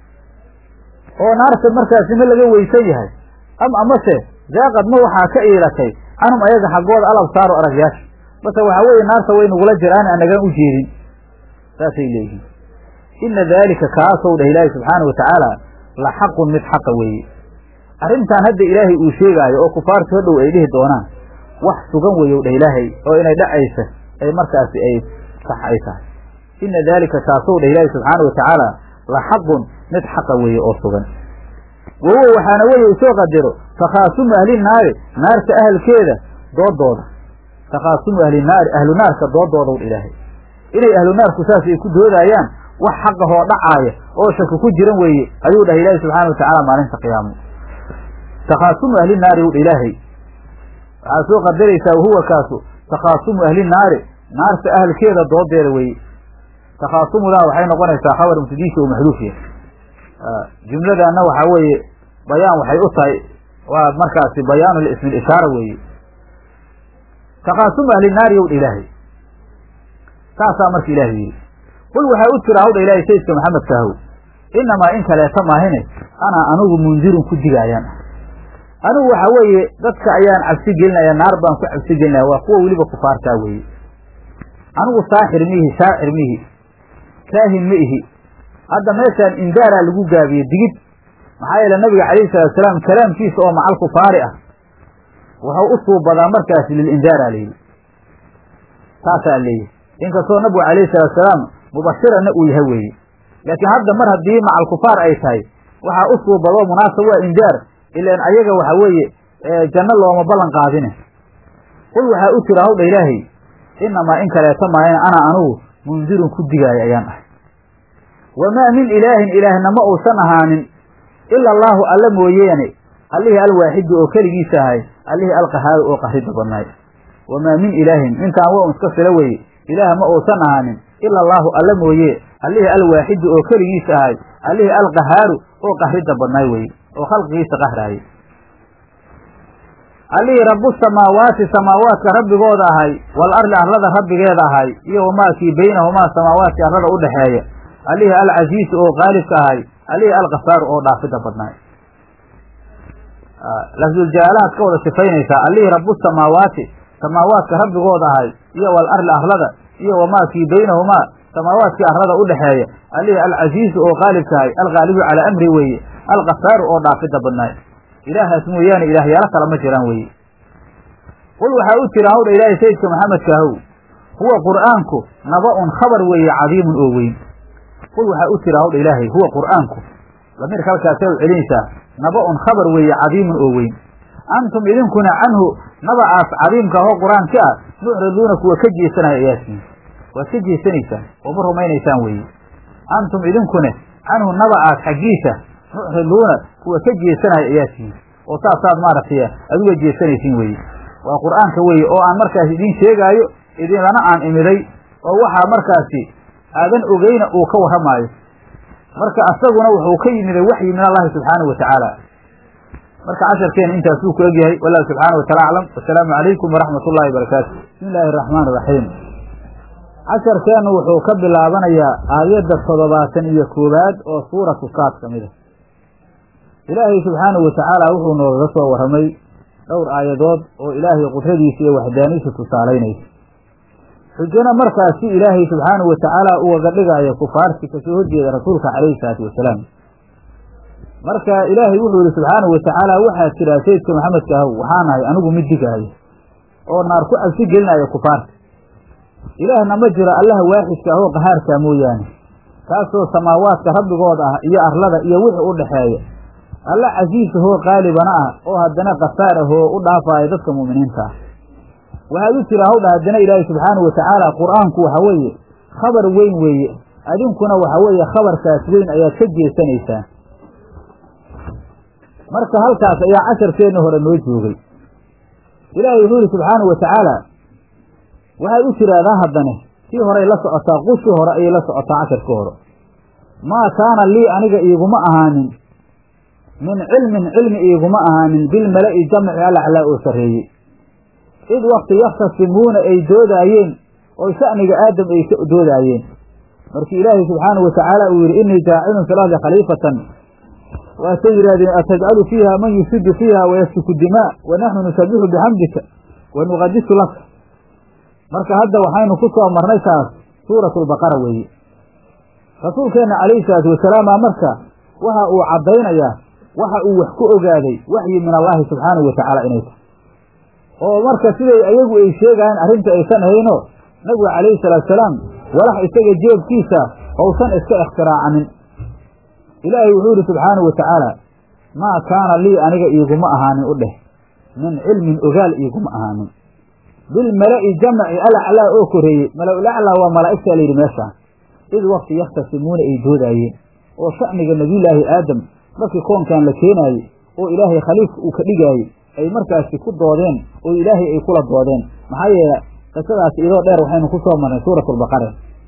oo naarta markaasi ma laga weysan yahay am amase zaaqad ma waxaa ka iilatay canhum ayaga xaggooda al absaaru aragyaasha base waxaa weeye naarta way nagula jiraan anagaan u jeedin saasay leeyihiin ina daalika kaasow dhah ilaahi subxaana wa tacaala la xaqun mid xaqa weeye arrintan hadda ilaahay uu sheegaayo oo kufaartu hadhow ay dhihi doonaan wax sugan weeyow dhah ilaahay oo inay dhacaysa ay markaasi ay sax ay tahay ina daalika kaasow dhah ilaahi subxaana wa tacaala la xaqun mid xaqa weeye oo sugan wahuwa waxaana weeye usoo qadiro takhaasumu ahli naari naarta ahalkeeda doodooda takhaasumu ahli naari ahlu naarka doodoodaw dha ilaahay inay ahlu naarku saas ay ku doodaayaan wax xaqahoo dhacaaya oo shaki ku jiran weeye ayuu dhahay ilaahi subxaana wa tacaala maalinta qiyaamo takhaasumu ahli naari wdha ilaahay waxaad soo qadaraysaa wahuwa kaasu takhaasumu ahli naari naarta ahalkeeda doodeeda weeye takhaasumudan waxay noqonaysaa khabar mubtadiisa oo maxduufiya jumladana waxaa weeye bayaan waxay u tahay waa markaasi bayaanu lismi lishaara weeye takhaasumu ahli naari yowdha ilaahay saasaa marka ilaahay yidhi qul waxaa u jira hawdha ilaahay sayidka maxamedka ahow inamaa in kaleeta maahine anaa anugu mundirun ku digaayaan ah anigu waxa weeye dadka ayaan cabsi gelinaya naar baan ku cabsi gelinaya waa kuwa weliba kufaartaa weeye anigu saaxir miihi shaacir miihi kaahin ma ihi hadda meeshaan indaaraa lagu gaabiye digid maxaa yeele nabiga calayhi salatu salaam kalaamkiisa oo macal kufaari ah wuxuu u suubadaa markaasi lilindaara layidhi taasaa leeyahy inkastoo nabigu calayhi salatu salaam mubashirana uu yahay weeye laakiin hadda mar haddii macal kufaar ay tahay waxaa u suubadoo munaasab waa indaar ilaan ayaga waxa weeye janno looma ballan qaadine qul waxaa u jira hawdha ilaahay inamaa in kaleeto maayan ana anugu mundirun ku digaayo ayaan ahay wamaa min ilaahin ilaahna ma uusan ahaanin ila allaahu alla mooyeene allihii alwaaxidu oo keligiisa ahay allihii alqahaaru oo qahrida badnaay wamaa min ilaahin ninkaan waa un iska filo weye ilaah ma uusan ahaanin ila allaahu alla mooye allihii alwaaxidu oo keligiisa ahay allihii alqahaaru oo qahrida badnaay weye oo khalqigiisa qahraayay allihii rabu samaawaati samaawaadka rabbigooda ahay wal arli arlada rabbigeeda ahay iyo wamaa kii baynahumaa samaawaadki arlada u dhexeeya allihii alcasiisu oo qaalibka ahay allihii alkafaaru oo dhaafida badnaay lafduljaalahaad ka wada sifaynaysaa allihii rabu samaawaati samaawaadka rabbigooda ahay iyo wal arli arlada iyo wamaa kii baynahumaa samaawaadkii arlada u dhexeeya allihii alcasiisu oo qaalibka ahay alqaalibu calaa amri weeye alkafaaru oo dhaafida badnaay ilaahaas mooyaane ilaahyaalo kale ma jiraan weeye qul waxaa u jira hawdha ilaahay sayidka maxamedka ahow huwa qur'aanku naba-un khabar weeye cadiimun oo weyn qul waxaa u jira hawdha ilaahay huwa qur'aanku damiirka halkaasay u celinaysaa naba-un khabar weeye cadiimun oo weyn antum idinkuna canhu nabacaas cadiimka ahoo qur-aanka ah mucriduuna kuwa ka jeesanaya ayaasiin waad ka jeesanaysaan oo ma rumaynaysaan weeye antum idinkune canhu nabacaas xaggiisa mucriduuna kuwa ka jeesanaya ayaasiin oo saasaad maaragtay aad uga jeesanaysiin weye waa qur'aanka weye oo aan markaas idiin sheegaayo idinlana aan imiday oo waxaa markaasi aadan ogeyna uu ka warramaayo marka asaguna wuxuu ka yimiday waxyi min allahi subxaanahu wa tacaala marka casharkeena intaasuu ku egyahay wallahu subxaana wa taala aclam wasalaamu calaykum waraxmat ullahi wabarakaatu bismi illaahi araxmaan iraxiim casharkeennu wuxuu ka bilaabanayaa aayadda toddobaatan iyo koowaad oo suuratu saad ka mid a ilaahay subxaanahu wa tacaala wuxuu noogaga soo warramay dhowr aayadood oo ilaahay qudradiisa iyo waxdaaniisa tusaalaynaysa xujana markaasi ilaahay subxaanahu wa tacaala ugaga dhigaayo kufaarti kasoo horjeeda rasuulka calayhi salaatu wasalaam marka ilaahay wuxuu yihi subxaanahu wa tacaala waxaa jiraa sayidka maxamedka ahow waxaa nahay anigu mid digaayo oo naar ku cabsi gelinaayo kufaarta ilaahna ma jiro allaha waaxidka ahoo qahaarkaa mooyaane kaasoo samaawaadka rabbigood ah iyo arlada iyo wixii u dhaxeeya alla casiis ahoo qaalibana ah oo haddana kafaar ahoo u dhaafaayo dadka mu'miniinta ah waxaad u tira hawdha haddana ilaahay subxaanahu wa tacaala qur-aanku waxa weeye khabar weyn weeye adinkuna waxa weeye khabarkaas weyn ayaad ka jeesanaysaan marka halkaas ayaa casharkeenna hore noo joogay ilaahay wuxuu yihi subxaanahu wa tacaala waxay u tiraahdaa haddane tii horay la socotaa qushii hore ayay la socotaa casharkii hore maa kaana lii aniga iiguma ahaanin min cilmin cilmi iiguma ahaanin bilmala'i jamci alaclaa oo sarreeyey id wakti yakhtasimuuna ay doodaayeen oo sha'niga aadam ay ka doodaayeen markii ilaahay subxaanahu wa tacaala uu yidhi innii jaacilun fi lardi khaliifatan waatay yidhahdeen atajcalu fiiha man yufsidu fiiha wayasfiku dimaa wa naxnu nusabixu bixamdika wa nuqadisu laka marka hadda waxaynu ku soo marnay taas suuratu lbaqara weeye rasuulkeenna calayhi salaatu wasalaama marka waxa uu caddaynayaa waxa uu wax ku ogaaday waxyi min allaahi subxaanahu wa tacaala inay tahay oo marka siday ayagu ay sheegayaan arrinta aysan ahayno nabigu calayhi salaatusalaam walax isaga jeebkiisa ousan iska ikhtiraacinin ilaahay wuxuu yihi subxaanahu wa tacaala maa kaana lii aniga iiguma ahaanin u dheh min cilmin ogaal iiguma ahaanin bilmala'i jamci alaclaa oo koreeyey mala-ulaclaa waa malaa'igtaa layidhi meeshaan id wakti yakhtasimuuna ay doodaayeen oo sha'niga nebiyullaahi aadam markii koonkan la keenaayey oo ilaahay khaliifka uu ka dhigaayey ay markaasi ku doodeen oo ilaahay ay kula doodeen maxaa yeele qisadaasi idoo dheer waxaynu ku soo marnay suuratulbaqare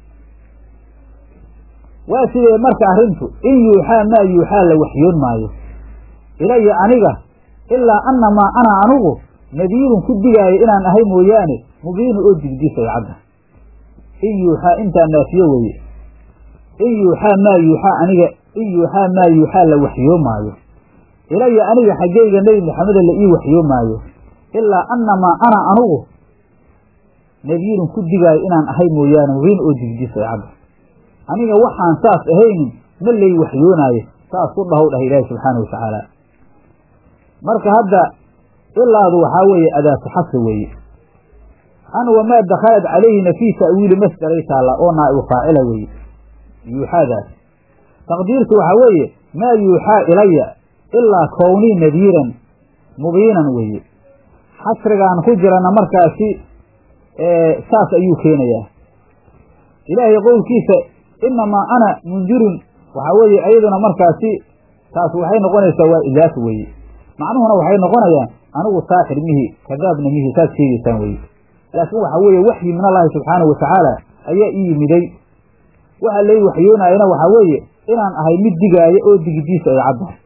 waa sidee marka arrintu in yuuxaa maa yuuxaa la waxyoon maayo ilaya aniga ilaa annamaa ana anugu nadiirun ku digaayo inaan ahay mooyaane mubiinu oo digdisay cadda in yuuxaa intaa naafiyo weeye in yuuxaa maa yuuxaa aniga in yuuxaa maa yuuxaa la waxyoo maayo ilaya aniga xaggeyga nebi maxameda la ii waxyoo maayo ilaa annamaa ana anugu nadiirun ku digaayo inaan ahay mooyaane mubiin oo digdisay cadda aniga waxaan saas ahaynin ma lay waxyoonaayo saas ku dhahow dhah ilaahi subxaana wa tacaala marka hadda ilaadu waxaa weeye adaatu xasa weeye an wamaa dakhalat calayhina fii ta'wiili masdaray taalla oo naa'ibu faacila weeye yuuxaadaas taqdiirtu waxaa weeye maa yuuxaa ilaya ilaa kownii nadiiran mubiinan weeye xasrigaan ku jirana markaasi saas ayuu keenayaa ilaahay qowlkiisa inamaa ana mundirun waxaa weeye iyaduna markaasi taas waxay noqonaysaa waa idaaf weeye macnuhuna waxay noqonayaan anigu saaxir mihi kadaabna mihi saad sheegaysaan weye laakiin waxaa weeye waxyi min allahi subxaanahu wa tacaala ayaa ii yimiday waxa lay waxyoonaayana waxaa weeye inaan ahay mid digaayo oo digidiisa ay caddahay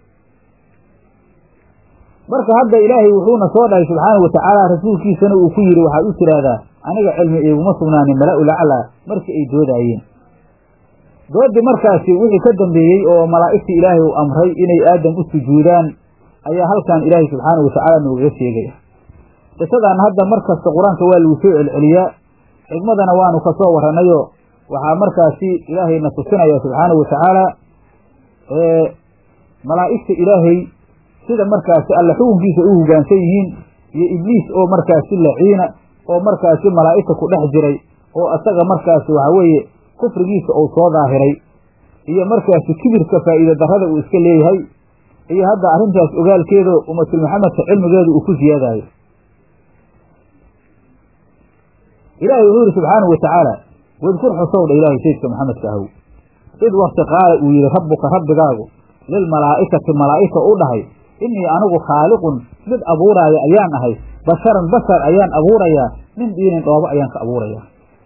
marka hadda ilaahay wuxuuna soo dhahay subxaanahu wa tacaala rasuulkiisana uu ku yidhi waxaad u tiraahdaa aniga cilmi iguma sugnaanin mala-ul aclaa markii ay doodaayeen doodii markaasi wixii ka dambeeyey oo malaa'igtii ilaahay uu amray inay aadam u sujuudaan ayaa halkan ilaahay subxaanahu wa tacaala noogaga sheegaya qisadan hadda mar kasta qur-aanka waa lagu soo celceliyaa xigmadana waanu ka soo warranayo waxaa markaasi ilaahayna tusinaya subxaanahu wa tacaala malaa'igta ilaahay sida markaasi alla xukunkiisa u hoggaansan yihiin iyo ibliis oo markaasi laciina oo markaasi malaa'igta ku dhex jiray oo asaga markaasi waxa weeye kufrigiisa uu soo daahiray iyo markaasi kibirka faa'iida darrada uu iska leeyahay iyo hadda arrintaas ogaalkeeda ummatul maxamedka cilmigeeda uu ku siyaadayo ilaahay wuxuu yihi subxaanahu wa tacaala wadkur xusowdha ilaahay saydka maxamedka ahow id wakti qaala uu yidhi rabbuka rabbigaagu lilmalaa'ikati malaa'ika u dhahay innii anigu khaaliqun mid abuuraaya ayaan ahay basharan bashar ayaan abuurayaa min diinin dhoobo ayaan ka abuurayaa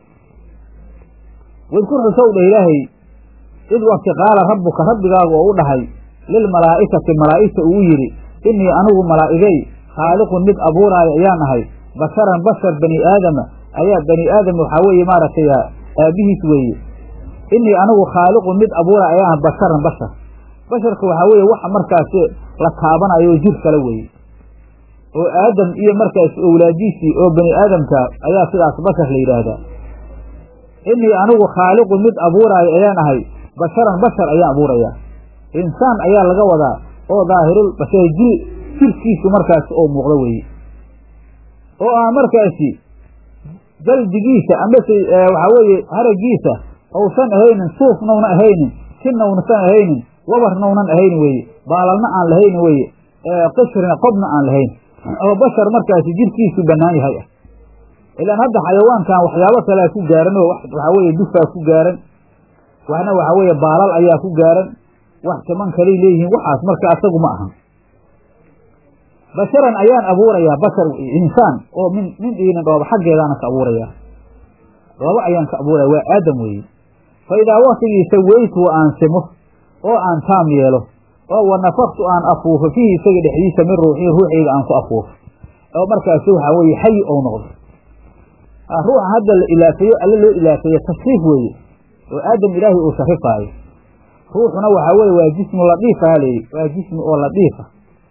wadkur xusow dheh ilaahay id wakti qaala rabbuka rabbigaagu oo u dhahay lilmalaa'ikati malaa'igta uu yidhi innii anigu malaa'igay khaaliqun mid abuuraaya ayaan ahay basharan bashar bani aadama ayaa bani aadam waxaa weeye maaragtay aabihiis weeye innii anigu khaaliqun mid abuura ayaan ahay basharan bashar basharka waxaa weeye waxa markaasi la taabanayo jir kale weeye oo aadam iyo markaas owlaadiisii oo bani aadamka ayaa sidaas bashar la yidhaahdaa innii anigu khaaliqun mid abuuraayo ayaan ahay basharan bashar ayaan abuurayaa insaan ayaa laga wadaa oo daahirul bashar jir jirkiisu markaasi oo muuqdo weeye oo aan markaasi jaldigiisa amase waxaa weeye haraggiisa ousan ahaynin suufnawna ahaynin sinawnasan ahaynin wabarnawnan ahaynin weeye baalalna aan lahaynin weeye qishrina qobna aan lahayn oo bashar markaasi jirkiisu bannaan yahay ah ilaan hadda xayawaankan waxyaabo kalea ku gaaran oo waxaa weeye dufaa ku gaaran waxna waxaa weeye baalal ayaa ku gaaran wax timan kalay leeyihiin waxaas marka asagu ma aha basharan ayaan abuurayaa bashar insaan oo min min diinin dhooba xaggeedaana ka abuurayaa dhooba ayaan ka abuuraya waa aadam weeye fa idaa waktigiisa weytu aan simo oo aan taam yeelo oo wa nafaktu aan afuufo fiihi isaga dhexdiisa min ruuxii ruuxayga aan ku afuufo oo markaasi waxaa weeye xayi ou noqdo ruuxa hadda la ilaafeeyo alle loo ilaafeeye tashriif weeye oo aadam ilaahay uu sharifaayo ruuxuna waxaa weeye waa jismu ladiifa halayidhi waa jismi oo ladiifa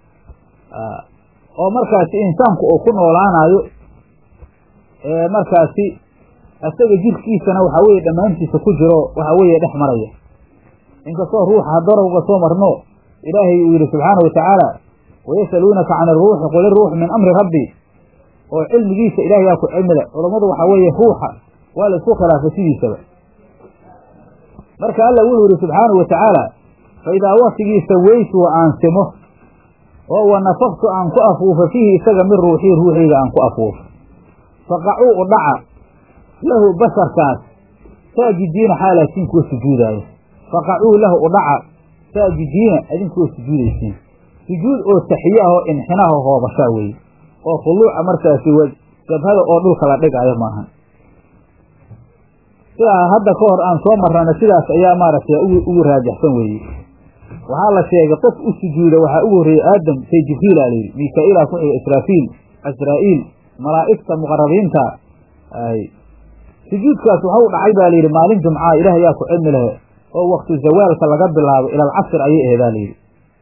oo markaasi insaanku uu ku noolaanayo markaasi isaga jirkiisana waxaa weeye dhammaantiisa ku jiro waxaa weeye dhex maraya inkastoo ruuxa hadarowga soo marno ilaahay uu yidhi subxaana watacaala wayasaluunaka can iruuxi qul iruuxu min amri rabbi oo cilmigiisa ilahay yaa ku cilmile culammadu waxaa weeye ruuxa waa la isku khilaafay sidiisaba marka alla wuxuu yidhi subxaanahu watacaala fa idaa waktigiisa weytu wa aan simo oo wa nafaktu aan ku afuufo fiihi isaga min ruuxii ruuxayga aan ku afuufo faqacuu u dhaca lahu basharkaas saajidiina xaalaatiin kuwa sujuudaayo faqacuu lahu u dhaca saajidiina idinkuwa sujuudaysiin sujuud oo taxiye ah oo inxinaha hoobashaa weeye oo khuluuca markaasi jabhada oo dhulka la dhigaayo maahan sidaa hadda ka hor aan soo marrana sidaas ayaa maaragtay ugu raajaxsan weeye waxaa la sheegay qof u sujuuda waxaa ugu horreeyey aadam say jibriila layidhi mika-iilaa ku xiga israafiil asraa'iil malaa'igta muqarabiinta sujuudkaas waxau dhacay baa layidhi maalin jumcaa ilaah ayaa ku cilmi lahe oo wakti zawaalka laga bilaabo ila alcasr ayay aheedaa layidhi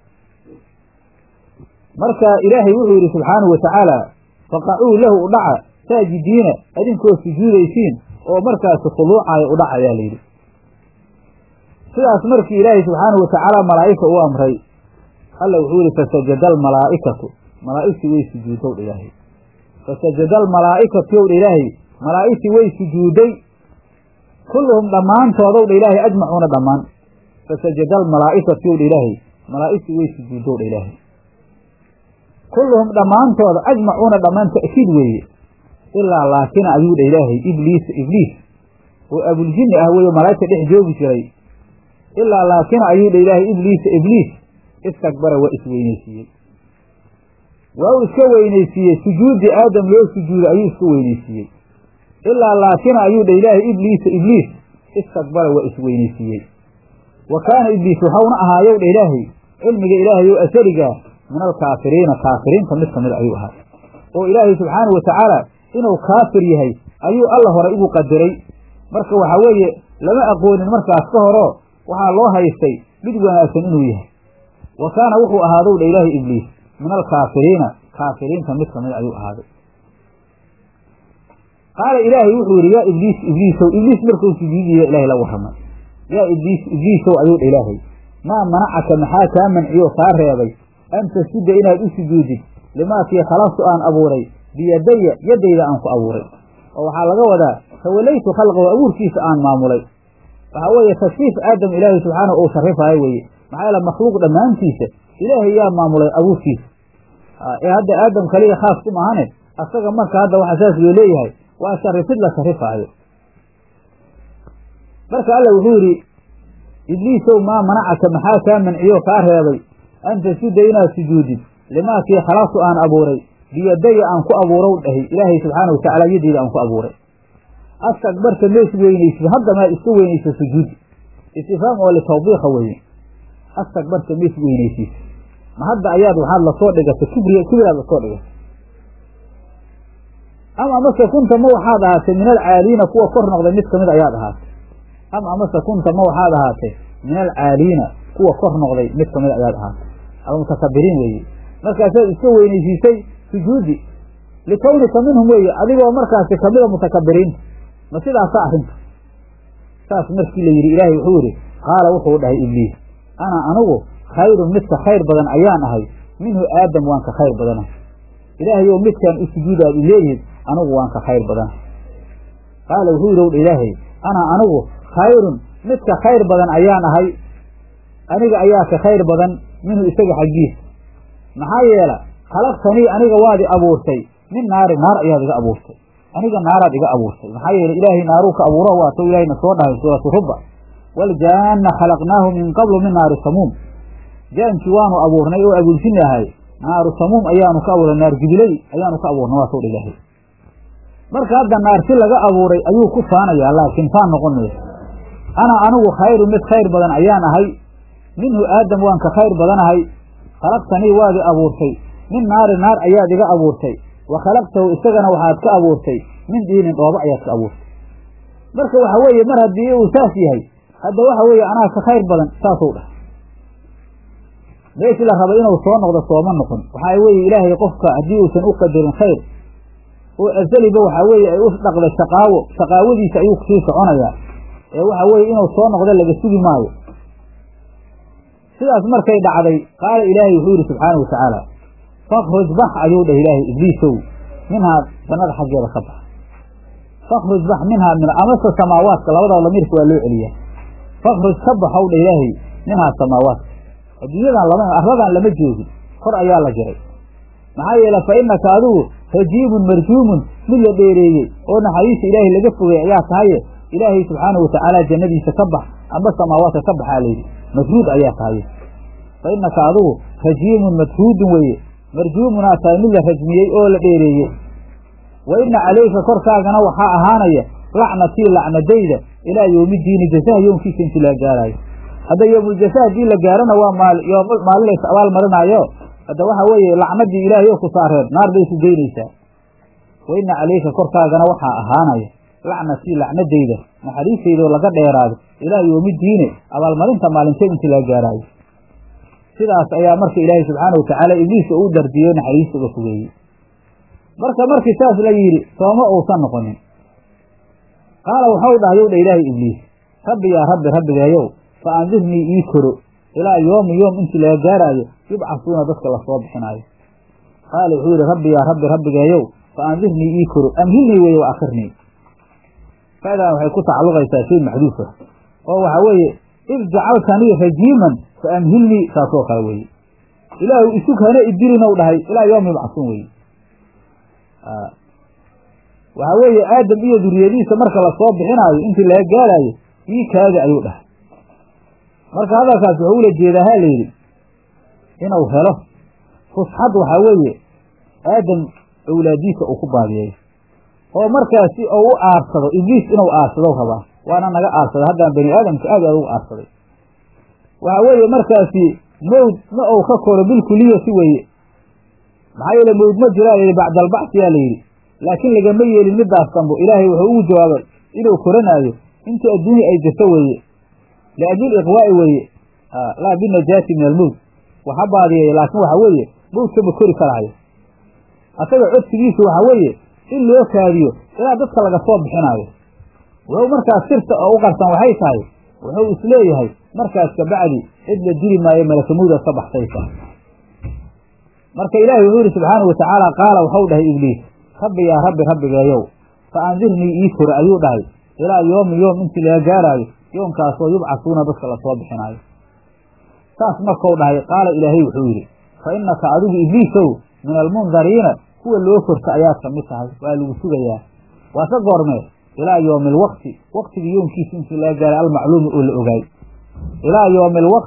marka ilaahay wuxuu yidhi subxaanahu watacaala faqacuu lahu u dhaca saajidiina idinkoo sujuudaysiin oo markaasi khuluucaaya u dhaca ayaa layidhi sidaas markii ilaahay subxaanahu watacaala malaa'ika u amray alla wuxuu yihi fasajada almalaa'ikatu malaa'igtii way sujuudow dha ilaahay fasajada almalaa'ikatu yow dha ilaahay malaa'igtii way sujuuday kulluhum dhammaantoodow dha ilaahay ajmacuuna dhammaan fasajada almalaa'ikatu yow dha ilaahay malaa'igtii way sujuudow dha ilaahay kulluhum dhammaantooda ajmacuuna dhammaan ta'kiid weeye ilaa laakina ayuu dha ilaahay ibliisa ibliis oo abuljinni ah weeye malaa'igta dhex joogi jiray ilaa laakina ayuu dha ilaahay ibliisa ibliis istakbara waa isweynaysiiyey waa uu iska weynaysiiyey sujuudi aadam loo sujuuday ayuu iska weynaysiiyey ilaa laakina ayuu dha ilaahay ibliisa ibliis istakbara waa isweynaysiiyey wa kaana ibliis waxauna ahaayow dha ilaahay cilmiga ilaahay oo asarigaa min alkaafiriina kaafiriinta mid kamid ayuu ahaa oo ilaahay subxaanahu watacaala inuu kaafir yahay ayuu alla hore ugu qadiray marka waxaa weeye lama aqoonin markaas ka horoo waxaa loo haystay mid wanaagsan inuu yahay wa kaana wuxuu ahaadow dha ilaahay ibliis min alkaafiriina kaafiriinta mid kamid ayuu ahaaday qaala ilaahay wuxuu yidhi yaa ibliis ibliisow ibliis markuu sujuudiyo ilahay la warramay yaa ibliis ibliisow ayuu dha ilaahay maa manacaka maxaa kaa manciyo kaa reebay an tasjuda inaad u sujuudid limaakii khalaqtu aan abuuray biyadaya yaddayda aan ku abuuray oo waxaa laga wadaa tawalaytu khalqahu abuurkiisa aan maamulay waxaa weeye tashriif aadam ilaahay subxaanahu uu sharifaayo weeye maxaa yeele makhluuq dhammaantiisa ilaahay yaa maamulay abuurkiisa ee hadda aadam kaliya khaas ku maahane asaga marka hadda waxaa saas loo leeyahay waa sharifid la sharifaayo marka alla wuxuu yidhi ibliisow maa manacaka maxaa kaa manciyo kaa reebay an tasjuda inaad sujuudid limaakii khalaqtu aan abuuray biyadaya aan ku abuurow dhahay ilaahay subxaana watacaala yadeyda aan ku abuuray astakbarta ma is weynaysid hadda maad iska weynaysa sujuudi istifhaam oo litawbiiqa weeye astakbarta ma is weynaysid ma hadda ayaad waxaad lasoo dhigatay kibri kibraad lasoo dhigatay ama amase kunta ma waxaad ahaatay min alcaaliina kuwa kor noqday mid kamid ayaad ahaatay ama amase kunta ma waxaad ahaatay min alcaaliina kuwa kor noqday mid kamid ayaad ahaatay ama mutakabiriin weeye markaasaad iska weynaysiisay sujuudi likawnika minhum weeye adigoo markaasi kamida mutakabiriinta ma sidaasa arrinta saas markii la yidhi ilaahay wuxuu yidhi qaala wuxuu dhahay ibliis ana anigu khayrun midka khayr badan ayaan ahay minhu aadam waan ka khayr badanahay ilaahayow midkaan u sujuudaad i leedihiid anigu waan ka khayr badanahay qaala wuxuu yidhi wdha ilaahay ana anigu khayrun midka khayr badan ayaan ahay aniga ayaa ka khayr badan minhu isaga xaggiisa maxaa yeela khalaqtanii aniga waad i abuurtay min naari naar ayaad iga abuurtay aniga naaraad iga abuurtay maxaa yeele ilaahay naaruu ka abuuro waato ilaahayna soo dhahay suuratu ruba waljaana khalaqnaahu min qablu min naari samuum jaankii waanu abuurnay oo abuursinahay naaru samuum ayaanu ka abuurnay naar jubilay ayaanu ka abuurnay waa soo dha ilaahay marka hadda naarti laga abuuray ayuu ku faanayaa laakiin faan noqon mayso ana anigu khayru mid khayr badan ayaan ahay minhu aadam waan ka khayr badanahay khalaqtanii waad i abuurtay min naari naar ayaad iga abuurtay wa khalaqtahu isagana waxaad ka abuurtay min diinin dhoobo ayaad ka abuurtay marka waxa weeye mar haddii uu saas yahay hadda waxa weeye anaa ka khayr badan saasuu dhah meeshii la raba inuu soo noqdo sooma noqon waxaa weeye ilaahay qofka haddii uusan u qadarin khayr oo azaliba waxaa weeye ay u dhaqda shaqaawo shaqaawadiisa ayuu kusii soconayaa ee waxa weeye inuu soo noqdo laga sugi maayo sidaas markay dhacday qaala ilaahay wuxuu yidhi subxaanau watacaala fakruj bax ayuu dhah ilaahay ibliisow minhaa jannada xaggeeda ka bax fakruj bax minhaa min amase samaawaadka labadaba lamiirka waa loo celiyaa fakruj ka baxow dha ilaahay minhaa samaawaadka adduunyadan lama arladan lama joogin kor ayaa la jiray maxaa yeele fa innaka adigu rajiimun marjuumun mid la dheereeyey oo naxariista ilaahay laga fogay ayaa tahaye ilaahay subxaanau watacaala jannadiisa ka bax amba samaawaadka ka baxaa layidhi majhuud ayaa tahaye fa innaka adigu rajiimun madhuudun weeye marjuumunaa tahay mid la rajmiyey oo la dheereeyey wa inna calayka korkaagana waxaa ahaanaya lacnatii lacnadayda ilaa yowmidiini jasaha yoomkiisa intii laga gaaraayo hadda yoomuljasaa haddii la gaarana waa maalin lays abaal marinaayo hadda waxa weeye lacnadii ilaahay oo ku saareen naar bay ku geynaysaa wa inna calayka korkaagana waxaa ahaanaya lacnatii lacnadayda naxariistayda oo laga dheeraado ilaa yowmidiine abaalmarinta maalinta intii laga gaaraayo sidaas ayaa marka ilaahay subxaana watacaala ibliiska uu dardiyo naxariista uga fogeeyey marka markii saas la yidhi sooma uusan noqonin qaala waxau dhahayow dha ilaahay ibliis rabbi yaa rabbi rabbigeeyow fa andirnii ii koro ilaa yoomi yoom intii laga gaaraayo yubcasuuna dadka lasoo bixinaayo qaala wuxuu yidhi rabbi yaa rabbi rabbigeeyow fa andirnii ii koro amhilnii weeye wa akhirnii faadan waxay ku tacalluqaysaa shay maxduufa oo waxaa weeye id jacaltanii rajiiman fa amhilnii saasoo kale weeye ilaahu isug hana idilinow dhahay ilaa yoomi yubcasuun weye waxaa weeye aadam iyo duriyadiisa marka lasoo bixinaayo intii laga gaaraayo ii kaada ayuu dhahay marka hadalkaas wuxuu ula jeedaa ha layidhi inuu helo fusxad waxaa weeye aadam awlaadiisa uu ku baadiyeeyo oo markaasi ou u aarsado ibliis inuu aarsado rabaa waana naga aarsaday haddaan bani aadamka aad aad ugu aarsaday waxaa weeye markaasi mawd ma ou ka koro bilkuliyati weeye maxaa yeele mawd ma jiraa layidhi bacdalbacsiyaa layidhi laakiin lagama yeelin midaas dambo ilaahay wuxuu ugu jawaabay inuu koranaayo intii adduunya ay jirto weeye liajli iqwaa'i weeye laa binajaati min almowt waxa baadiyeeya laakiin waxa weeye mowdka ma kori karaayo asaga codsigiisu waxa weeye in loo kaadiyo ilaa dadka laga soo bixinaayo wuxuu markaas sirta oo u qarsan waxay tahay wuxuu isleeyahay markaas kabacdi cid la dili maayo malakamowdaad ka baxsaysa marka ilaahay wuxuu yihi subxaanau watacaala qaala waxau dhahay ibliis rabbi yaa rabbi rabbigeeyow fa andirnii ii kore ayuu dhahay ilaa yoomi yoom intii laga gaaraayo yoomkaasoo yubcasuuna dadka lasoo bixinaayo saas markau dhahay qaala ilaahay wuxuu yidhi fa innaka adigu ibliisow min almundariina kuwa loo korta ayaad ka mid tahay waa lagu sugayaa waase goormee ilaa yoomi alwaqti waqtigii yoomkiisa intii laga gaaray almacluumi oo la ogaay ilaa yoomi alwaqti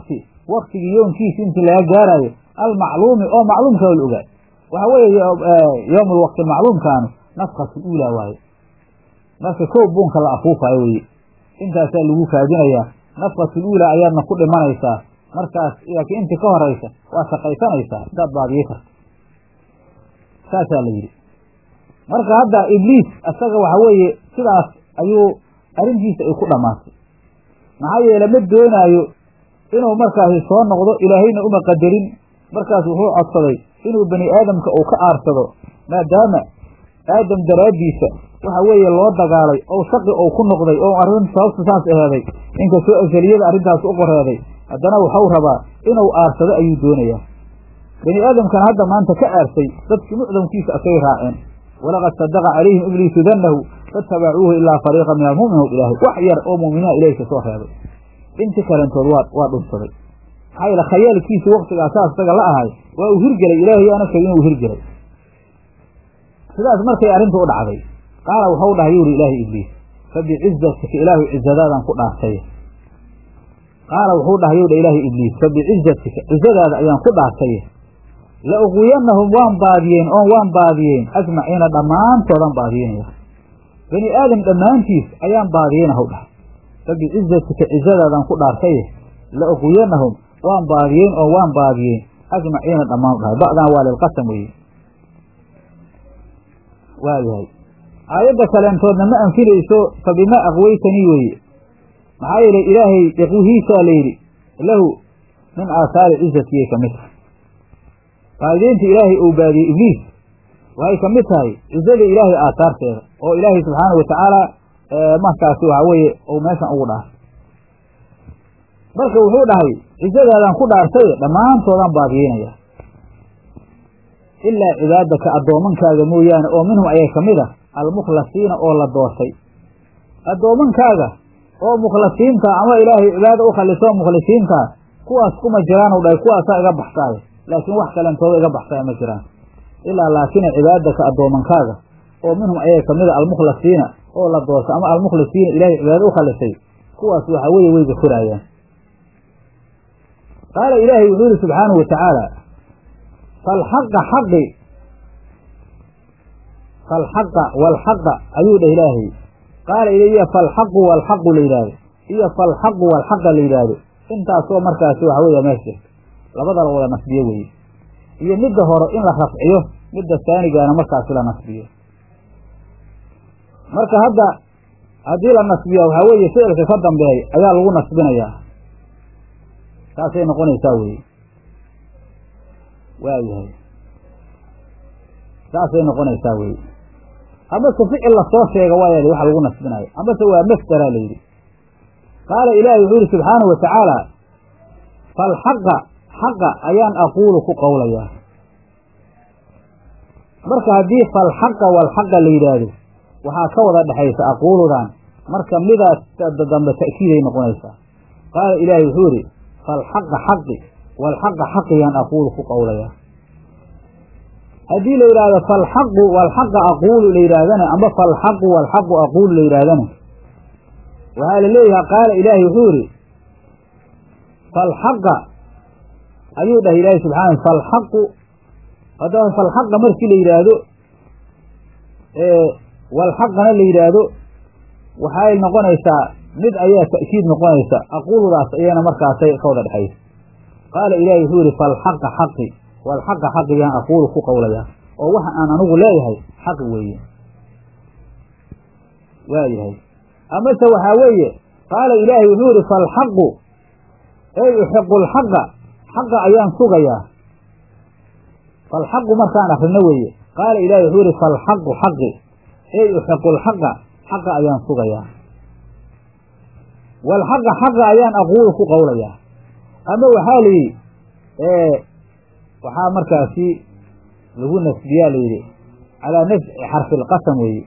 waktigii yoonkiisi intii laga gaaraayo almacluumi oo macluumka la ogaa waxa weeye yowm lwaqti macluumkaanu nafkatu uulaa waaye marka kow buunka la afuufaayo weye intaasaa lagu kaadinayaa nafkatul uulaa ayaadna ku dhimanaysaa markaas laakiin intii ka horaysa waa shaqaysanaysaa intaad baadiye karto saasaa la yidhi marka hadda ibliis isaga waxa weeye sidaas ayuu arrintiisa ay ku dhammaatay maxaa yeele ma doonaayo inuu markaasi soo noqdo ilaahayna uma qadarin markaas wuxuu codsaday inuu bani aadamka uu ka aarsado maadaama aadam daraaddiisa waxa weeye loo dagaalay oo shaqi ou ku noqday oo arrin sababta saas aheeday inkastoo asaliyada arrintaas u qoreeday haddana waxau rabaa inuu aarsado ayuu doonayaa bani aadamkana hadda maanta ka aarsay dadkii mucdamkiisa asay raaceen walaqad sadaqa calayhim ibliisu dannahu faitabacuuhu ilaa fariiqa min almu'miniin ilaahay wax yar oo mu'miniina ilahi ka soo reebay inti kalentood waa waa dhunsaday maxaa yeele khayaalkiisi waktigaa saas isaga la ahay waa uu hirgelay ilaahay aana sheegay inuu hirgelay sidaas markay arrintu u dhacday qaala waxau dhahay yuri ilaahay ibliis fabicizatika ilaahu cizadaadaan ku dhaartay qaala wuxuu dhahay yowdha ilaahay ibliis fabicizatika cizadaada ayaan ku dhaartay la uqwiyanahum waan baadiyeen oon waan baadiyeen ajmaciina dhammaantoodaan baadiyenaya bani aadam dhammaantiis ayaan baadiyeyna haw dhahay fabicizatika cizadaadaan ku dhaartay la uqwiyanahum waan baadiyeen oo waan baadiyeen ajmaciina dhammaan dhahay ba'dan waa lilqasam weye waayahay aayadda kaleentoodna ma anfinayso fa bimaa aqwaytanii weeye maxaa yeelay ilaahay iqwihiisaa la yidhi lahu min aahaari cizatiyay ka mid tahay faa'ideynta ilaahay uu baadiyey ibliis waxay ka mid tahay cizada ilaahay aahaarteeda oo ilaahay subxaana wa tacaala markaasi waxa weeye uu meeshan ugu dhaartay marka wuxuu dhahay cizadaadaan ku dhaartay dhammaantoodaan baadiyeynaya ilaa cibaadaka addoomankaaga mooyaane oo minhum ayaa ka mid a almukhlasiina oo la doortay addoomankaaga oo mukhlasiinta ama ilaahay cibaada u khalisoo mukhlisiintaa kuwaas kuma jiraan u dhahay kuwaasaa iga baxsaaya laakiin wax kalentooda iga baxsaya ma jiraan ilaa laakina cibaadaka addoomankaaga oo minhum ayaa ka mid a almukhlasiina oo la doortay ama almukhlisiina ilaahay cibaada u khalisay kuwaas waxa weeye way gafuraayaan qaala ilaahay wuxuu yihi subxaanahu wa tacaala falxaqa xaqi falxaqa walxaqa ayuu dhah ilaahay qaala iyo falxaqu walxaqu la yidhaahdo iyo falxaqu walxaqa la yidhaahdo intaasoo markaasi waxa weeya meesh jirta labada la wada nasbiyo weeye iyo midda hore in la rafciyo midda saanigaana markaasi la nasbiyo marka hadda haddii la nasbiyo waxaa weeye ficilka ka dambeey ayaa lagu nasbinayaa saasay noqonaysaa weye waayahay saasay noqonaysaa weye amase ficil lasoo sheega waaya waxa lagu nasbinayo amase waa masdara la yidhi qaala ilaahi wuxuu yihi subxaanahu wa tacaala falxaqa xaqa ayaan aquulu ku qowlayaa marka haddii falxaqa walxaqa la yidhaahdo waxaa ka wada dhexaysa aquuludan marka midaas dambe ta'kiiday noqonaysaa qaala ilaahi wuxuu yihi falxaqa xaqi walxaqa xaqiyaan aquulu ku qowlayaa haddii la yidhaahdo falxaqu walxaqa aquulu la yidhaahdana ama falxaqu walxaqu aquulu la yidhaahdana waxaa la leeyahay qaala ilaahi wuxuu yihi falxaqa ayuu dhahay ilaahi subxaana falxaqu haddaba falxaqa markii la yidhaahdo walxaqana la yidhaahdo waxay noqonaysaa mid ayaa ta'kiid noqonaysa aquuludaas ayana markaasay ka wada dhexaysa qaala ilaahi wuxuu yihi falxaqa xaqi walxaqa xaqiyaan aquulu ku qowlayaa oo waxa aan anigu leeyahay xaq weeye waayahay amase waxaa weeye qaala ilaahi wuxuu yihi falxaqu ey uxiqu lxaqa xaqa ayaan sugayaa falxaqu markaan akrino weeye qaala ilahi wuxuu yihi falxaqu xaqi ey uxiqu lxaqa xaqa ayaan sugayaa walxaqa xaqa ayaan aquulu ku qowlayaa ama waxaa la yidhi waxaa markaasi lagu nasbiyaa la yidhi calaa nafci xarfi lqasam weeye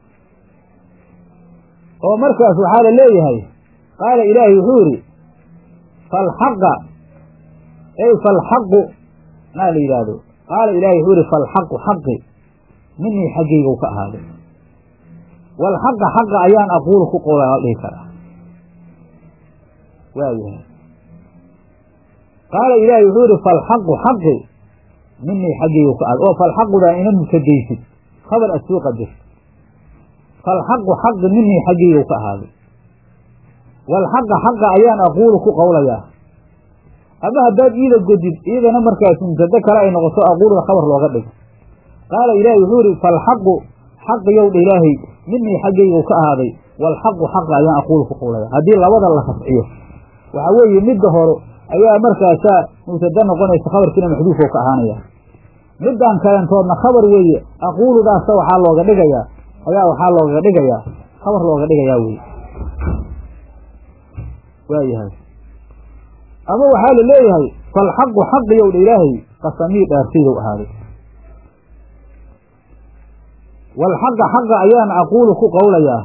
oo markaas waxaa la leeyahay qaala ilaahi wuxuu yidhi falxaqa ey falxaqu maa la yidhaahdo qaala ilahi wuxuu yihi falxaqu xaqi minii xaggayga ka ahaaday walxaqa xaqa ayaan aquulu ku qowla la dhihi karaa waayahay qaala ilaahay wuxuu yihi falxaqu xaqi minii xaggaygu ka aad oo falxaqudaa ina mubtadaysid khabar aad soo qadarto falxaqu xaqi minii xaggaygu ka ahaaday walxaqa xaqa ayaan aquulu ku qowlayaa ama haddaad iida godid iyadana markaas mubtado kale ay noqoto aquuluda khabar looga dhigo qaala ilaahay wuxuu yihi falxaqu xaqiyow dha ilaahay minii xaggaygu ka ahaaday walxaqu xaqa ayaan aquulu ku qowlaya haddii labada la rafciyo waxaa weeye midda hore ayaa markaasaa mubtado noqonaysa khabarkiina maxduufoo ka ahaanaya midaan kalentoodna khabar weeye aquuludaasa waxaa looga dhigayaa ayaa waxaa looga dhigayaa khabar looga dhigayaa weye waayahay ama waxaa la leeyahay falxaqu xaqiyow dha ilaahay qasamii dhaartaydow ahaaday walxaqa xaqa ayaan aquulu ku qowlayaa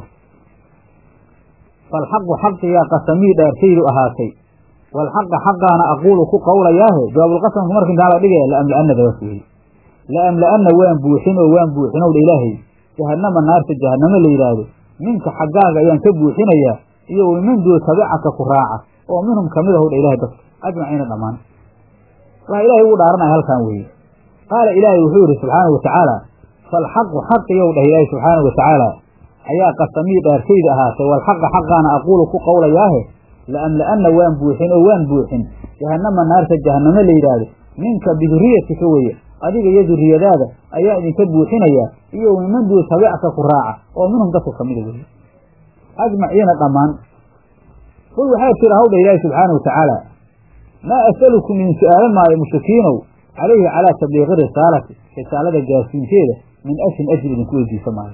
falxaqu xaqiyaa qasamii dhaartaydu ahaatay walxaqa xaqaana aquulu ku qowlayaahe jawaabulqasamku marka intaa la dhigaya laamla-ana dabaas weeye laamla-ana waan buuxin oo waan buuxinow dha ilaahay jahanama naarta jahanamo la yidhaahdo minka xaggaaga ayaan ka buuxinayaa iyo wamin duu tabicaka ku raaca oo minhum kamid ahu dha ilahay dadka ajmaciina dhammaan waxa ilahay ugu dhaaranaya halkan weeye qaala ilaahay wuxuu yihi subxaana wa tacaala falxaqu xaqiyow dhah ilaahay subxaana wa tacaala ayaa qasamii dhaartayda ahaatay walxaqa xaqaana aquulu ku qowlayaahe laamla-ana waan buuxin oo waan buuxin jahanama naarta jahanamo la yidhaahdo minka biduriyatika weye adiga iyo duriyadaada ayaa idinka buuxinayaa iyo miman duu tabicka ku raaca oo minhum dadka kamida weye ajmaciina dhammaan qul waxaa jira hawdha ilaahi subxaana wa tacaala maa asalukum idin su-aalan maayo mushrikiinow calayhi calaa tabliiqi risaalati risaalada gaarsiinteeda min ajrin ajri idinku weydiisa maayo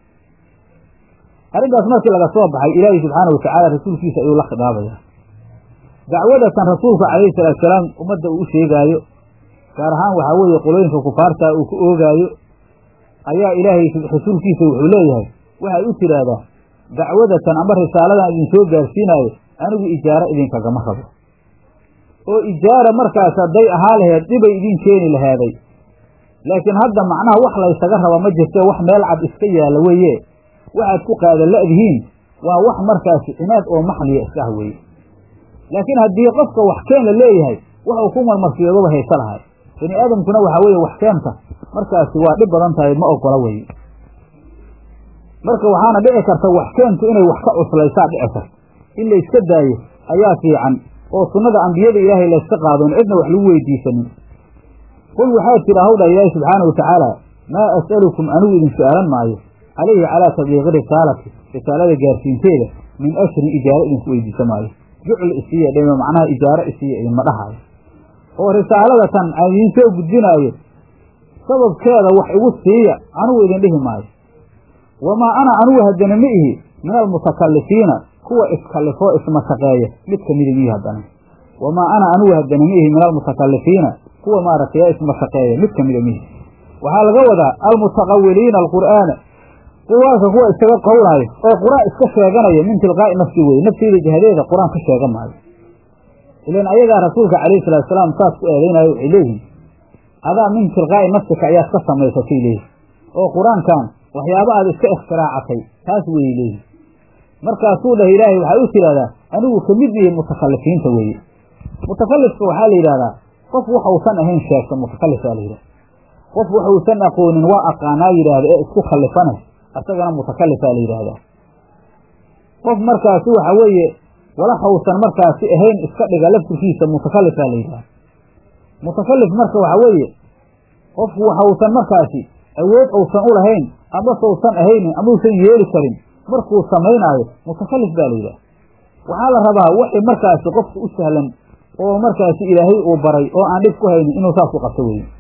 arrintaas markii laga soo baxay ilaahi subxaana wa tacaala rasuulkiisa ayuu la khidaabayaa dacwadatan rasuulku calayhi salaatu salaam ummadda uu u sheegaayo gaar ahaan waxaa weeye qolooyinka kufaarta uu ku oogaayo ayaa ilaahay rasuulkiisa wuxuu leeyahay waxay u tiraahdaa dacwadatan ama risaaladan idinsoo gaarsiinaayo anigu ijaaro idinkagama rabo oo ijaara markaas hadday ahaa laheed dhibay idin keeni lahaaday laakiin hadda macnaha wax laysaga raba ma jirte wax meel cad iska yaalla weeye waxaad ku qaadan la'dihiin waa wax markaasi cinaad oo maxliya iska ah weeye laakiin haddii qofka wax keen la leeyahay waxuu ku marmarsiyoodaba haysa lahay bini aadamkuna waxaa weeye wax keenta markaasi waa dhib badan tahay ma ogola weye marka waxaana dhici karta wax keentu inay wax ka cuslaysaa dhici karta in layska daayo ayaa fiican oo sunnada ambiyada ilaahay layska qaadon cidna wax lagu weydiisanin qul waxaa jira hawdha ilaahi subxaana wa tacaala maa as'alukum anigu idin su-aalan maayo calayhi calaa tabliiqi risaalati risaalada gaarsiinteeda min ashrin ijaaro idinku weydiisa maayo jucl isiiya dhima macnaha ijaaro isiiya idinma dhahaayo oo risaalada tan aan idiin soo gudbinaayo sababkeeda wax igu siiya anigu idin dhihi maayo wamaa ana anigu haddana ma ihi min almutakallifiina kuwa iskallifoo ismashaqeeya mid kamida mihi haddana wamaa ana anigu haddana ma ihi min almutakallifiina kuwa maaragtay ismashaqeeya mid kamida mihi waxaa laga wadaa almutaqawiliina alqur'aana qur'aanka kuwa iskaga qowlaayo oo qur-aan iska sheeganaya min tilqaa'i nafsi weye nafteeda jihadeeda qur-aan ka sheegan maayo ilan ayagaa rasuulka calayhi salatu salaam saas ku eedeynayo waxay leeyihin adaa min tilqaa'i nafsika ayaad ka samaysatay leeyihin oo qur-aankan waxyaaba aad iska ikhtiraacatay taas weyey leeyihin markaasuu dhah ilaahay waxaa u tidhahdaa anigu kamid ihi mutakallifiinta weeye mutakallifka waxaa la yidhahdaa qof waxausan ahayn sheegta mutakallifaa la yidhahda qof waxuusan aqoonin waa aqaanaa yidhaahda ee isku khallifane asagana mutakallifaa la yidhaahdaa qof markaasi waxa weeye walaxausan markaasi ahayn iska dhiga laftirkiisa mutakallifaa la yidhahda mutakallif marka waxa weeye qof waxausan markaasi awood uusan u lahayn amasausan ahaynin amausan yeeli karin markuu samaynaayo mutakallif baa la yidhaha waxaa la rabaa waxay markaasi qofka u sahlan oo markaasi ilaahay uu baray oo aan dhib ku haynin inuu saas u qabto weye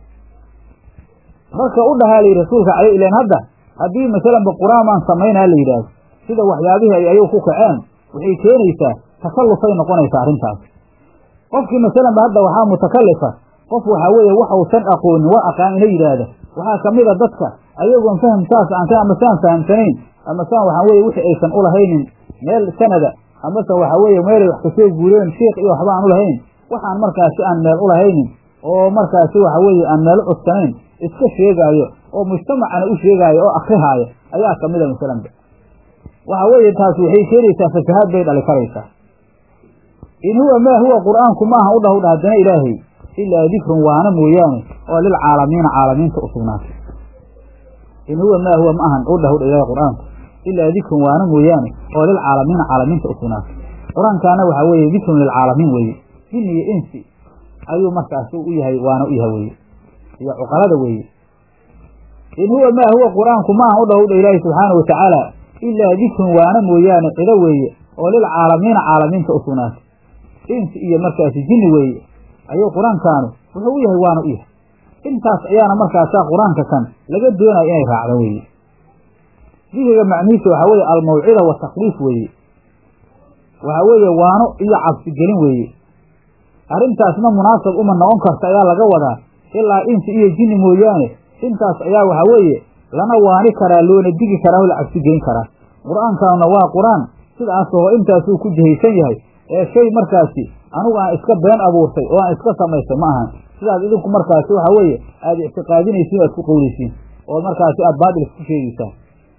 marka u dhahaa la yidhi rasuulka calay ilan hadda haddii masalanba qur-aan baan samaynaa la yidhaahdo sida waxyaabihii ay ayuu ku kaceen waxay keenaysaa takallufay noqonaysaa arrintaas qofkii masalanba hadda waxaa mutakallifa qof waxaa weeye waxausan aqoonin waa aqaan ina yidhaahda waxaa kamid a dadka ayagoon faham saas aan ama saan fahamsanayn ama saan waxaa weye wixii aysan ulahaynin meel sanada amase waxaa weeye meelay wax kasoo guureen shiik iyo waxba aan ulahayn waxaan markaasi aan meel ulahaynin oo markaasi waxa weeye aan meel cuskanayn iska sheegaayo oo mujtamacana u sheegaayo oo akrihaayo ayaa kamid a masalanba waxa weeye taas waxay keenaysaa fasahaad bay dhali karaysaa in huwa maa huwa qur'aanku maaha u dhah u dhah haddana ilaahay ilaa dikrun waana mooyaane oo lilcaalamiina caalamiinta u sugnaatay in huwa maa huwa ma ahan u dhah u dhah ilahay qur'aanku ilaa dikrun waana mooyaane oo lilcaalamiina caalamiinta u sugnaatay qur-aankaana waxaa weeye dikrun lilcaalamiin weeye jin iyo insi ayuu markaas u yahay waana u yahay weye iyo cuqalada weeye in huwa maa huwa qur-aanku maaha u dhah u dhah ilaahi subxaanau watacaala ilaa dikrun waana mooyaane cido weeye oo lilcaalamiina caalamiinta u sugnaatay insi iyo markaasi jinni weeye ayuu qur-aankaanu wuxuu u yahay waana u yahay intaas ayaana markaasaa qur-aanka kan laga doonaya inay raacdo weeye dikriga macnihiisa waxaa weeye almawcida watakwiif weeye waxaa weeye waano iyo cabsigelin weeye arrintaasna munaasab uma noqon karta ayaa laga wadaa ilaa insi iyo jinni mooyaane intaas ayaa waxaa weeye lana waani karaa loona digi karaa oo la cabsigelin karaa qur-aankaanuna waa qur-aan sidaasoo intaasuu ku jihaysan yahay ee shay markaasi anigu aan iska been abuurtay oo aan iska samaystay ma ahan sidaad idinku markaasi waxa weeye aada ictiqaadinaysiin aad ku qowleysiin oo markaasi aada baatil isku sheegeysaan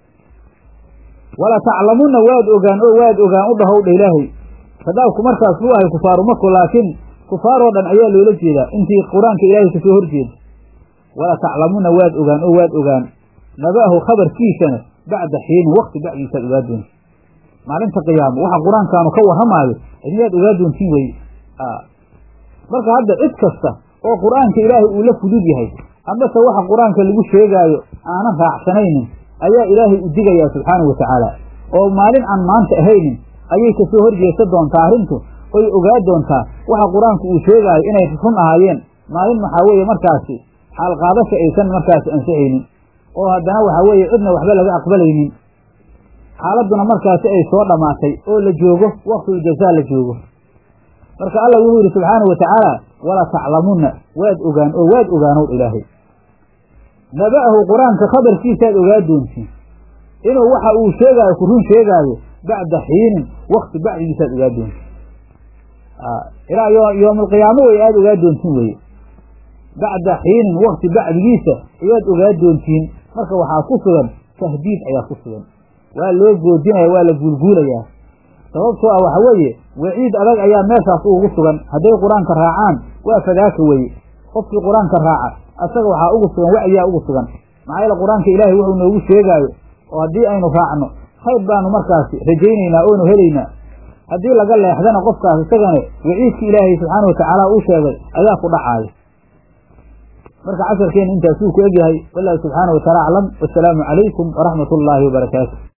wala taclamunna waad ogaan oo waad ogaan u dhahow dha ilaahay khadaabku markaas buu ahay kufaaru maku laakiin kufaaroo dhan ayaa loola jeedaa intii qur-aanka ilaahay kasoo horjeeda wala taclamunna waad ogaan oo waad ogaan naba'ahu khabarkiisana bacda xiinin wakti bacdiisaad ogaa doonta maalinta qiyaamo waxa qur-aankaanu ka warramaayo idinaad ogaa doontiin weye marka hadda cid kasta oo qur-aanka ilaahay uu la fudud yahay amase waxa qur-aanka lagu sheegaayo aanan raacsanaynin ayaa ilaahay u digayaa subxaanahu watacaala oo maalin aan maanta ahaynin ayay kasoo horjeesa doontaa arrintu oy ogaa doontaa waxa qur-aanku uu sheegaayo inay run ahaayeen maalin waxaa weeye markaasi xaalqaadasha aysan markaasi ansixaynin oo haddana waxaa weeye cidna waxba laga aqbalaynin xaaladduna markaasi ay soo dhammaatay oo la joogo waqtul jazaa la joogo marka allah wuxuu yidhi subxaanahu watacaala wala taclamunna waad ogaan oo waad ogaanow ilaahay naba'ahu qur-aanka khabarkiisaad ogaa doontiin inuu waxa uu sheegaayo ku run sheegaayo bacda xiinin wakti bacdigiisaad ogaa doontiin ilaa yowmalqiyaamo way aada ogaa doontiin weye bacda xiinin wakti bacdigiisa ayaad ogaa doontiin marka waxaa ku sugan tahdiid ayaa ku sugan waa loo goodinaya waa la guulguulayaa sababtoo ah waxa weeye waciid adag ayaa meeshaas ugu sugan hadday qur-aanka raacaan waa fadaaka weye qofkii qur-aanka raaca asaga waxaa ugu sugan wacyaa ugu sugan maxaa yeele qur-aanka ilaahay wuxuu noogu sheegaayo oo haddii aynu raacno khayr baanu markaasi rajaynaynaa oonu helaynaa haddii laga leexdana qofkaas isagana waciidki ilaahay subxaana watacaala uu sheegay ayaa ku dhacaaya marka casharkeena intaasuu ku egyahay wallahu subxaana wataala aclam wasalaamu calaykum waraxmat ullaahi wabarakaatu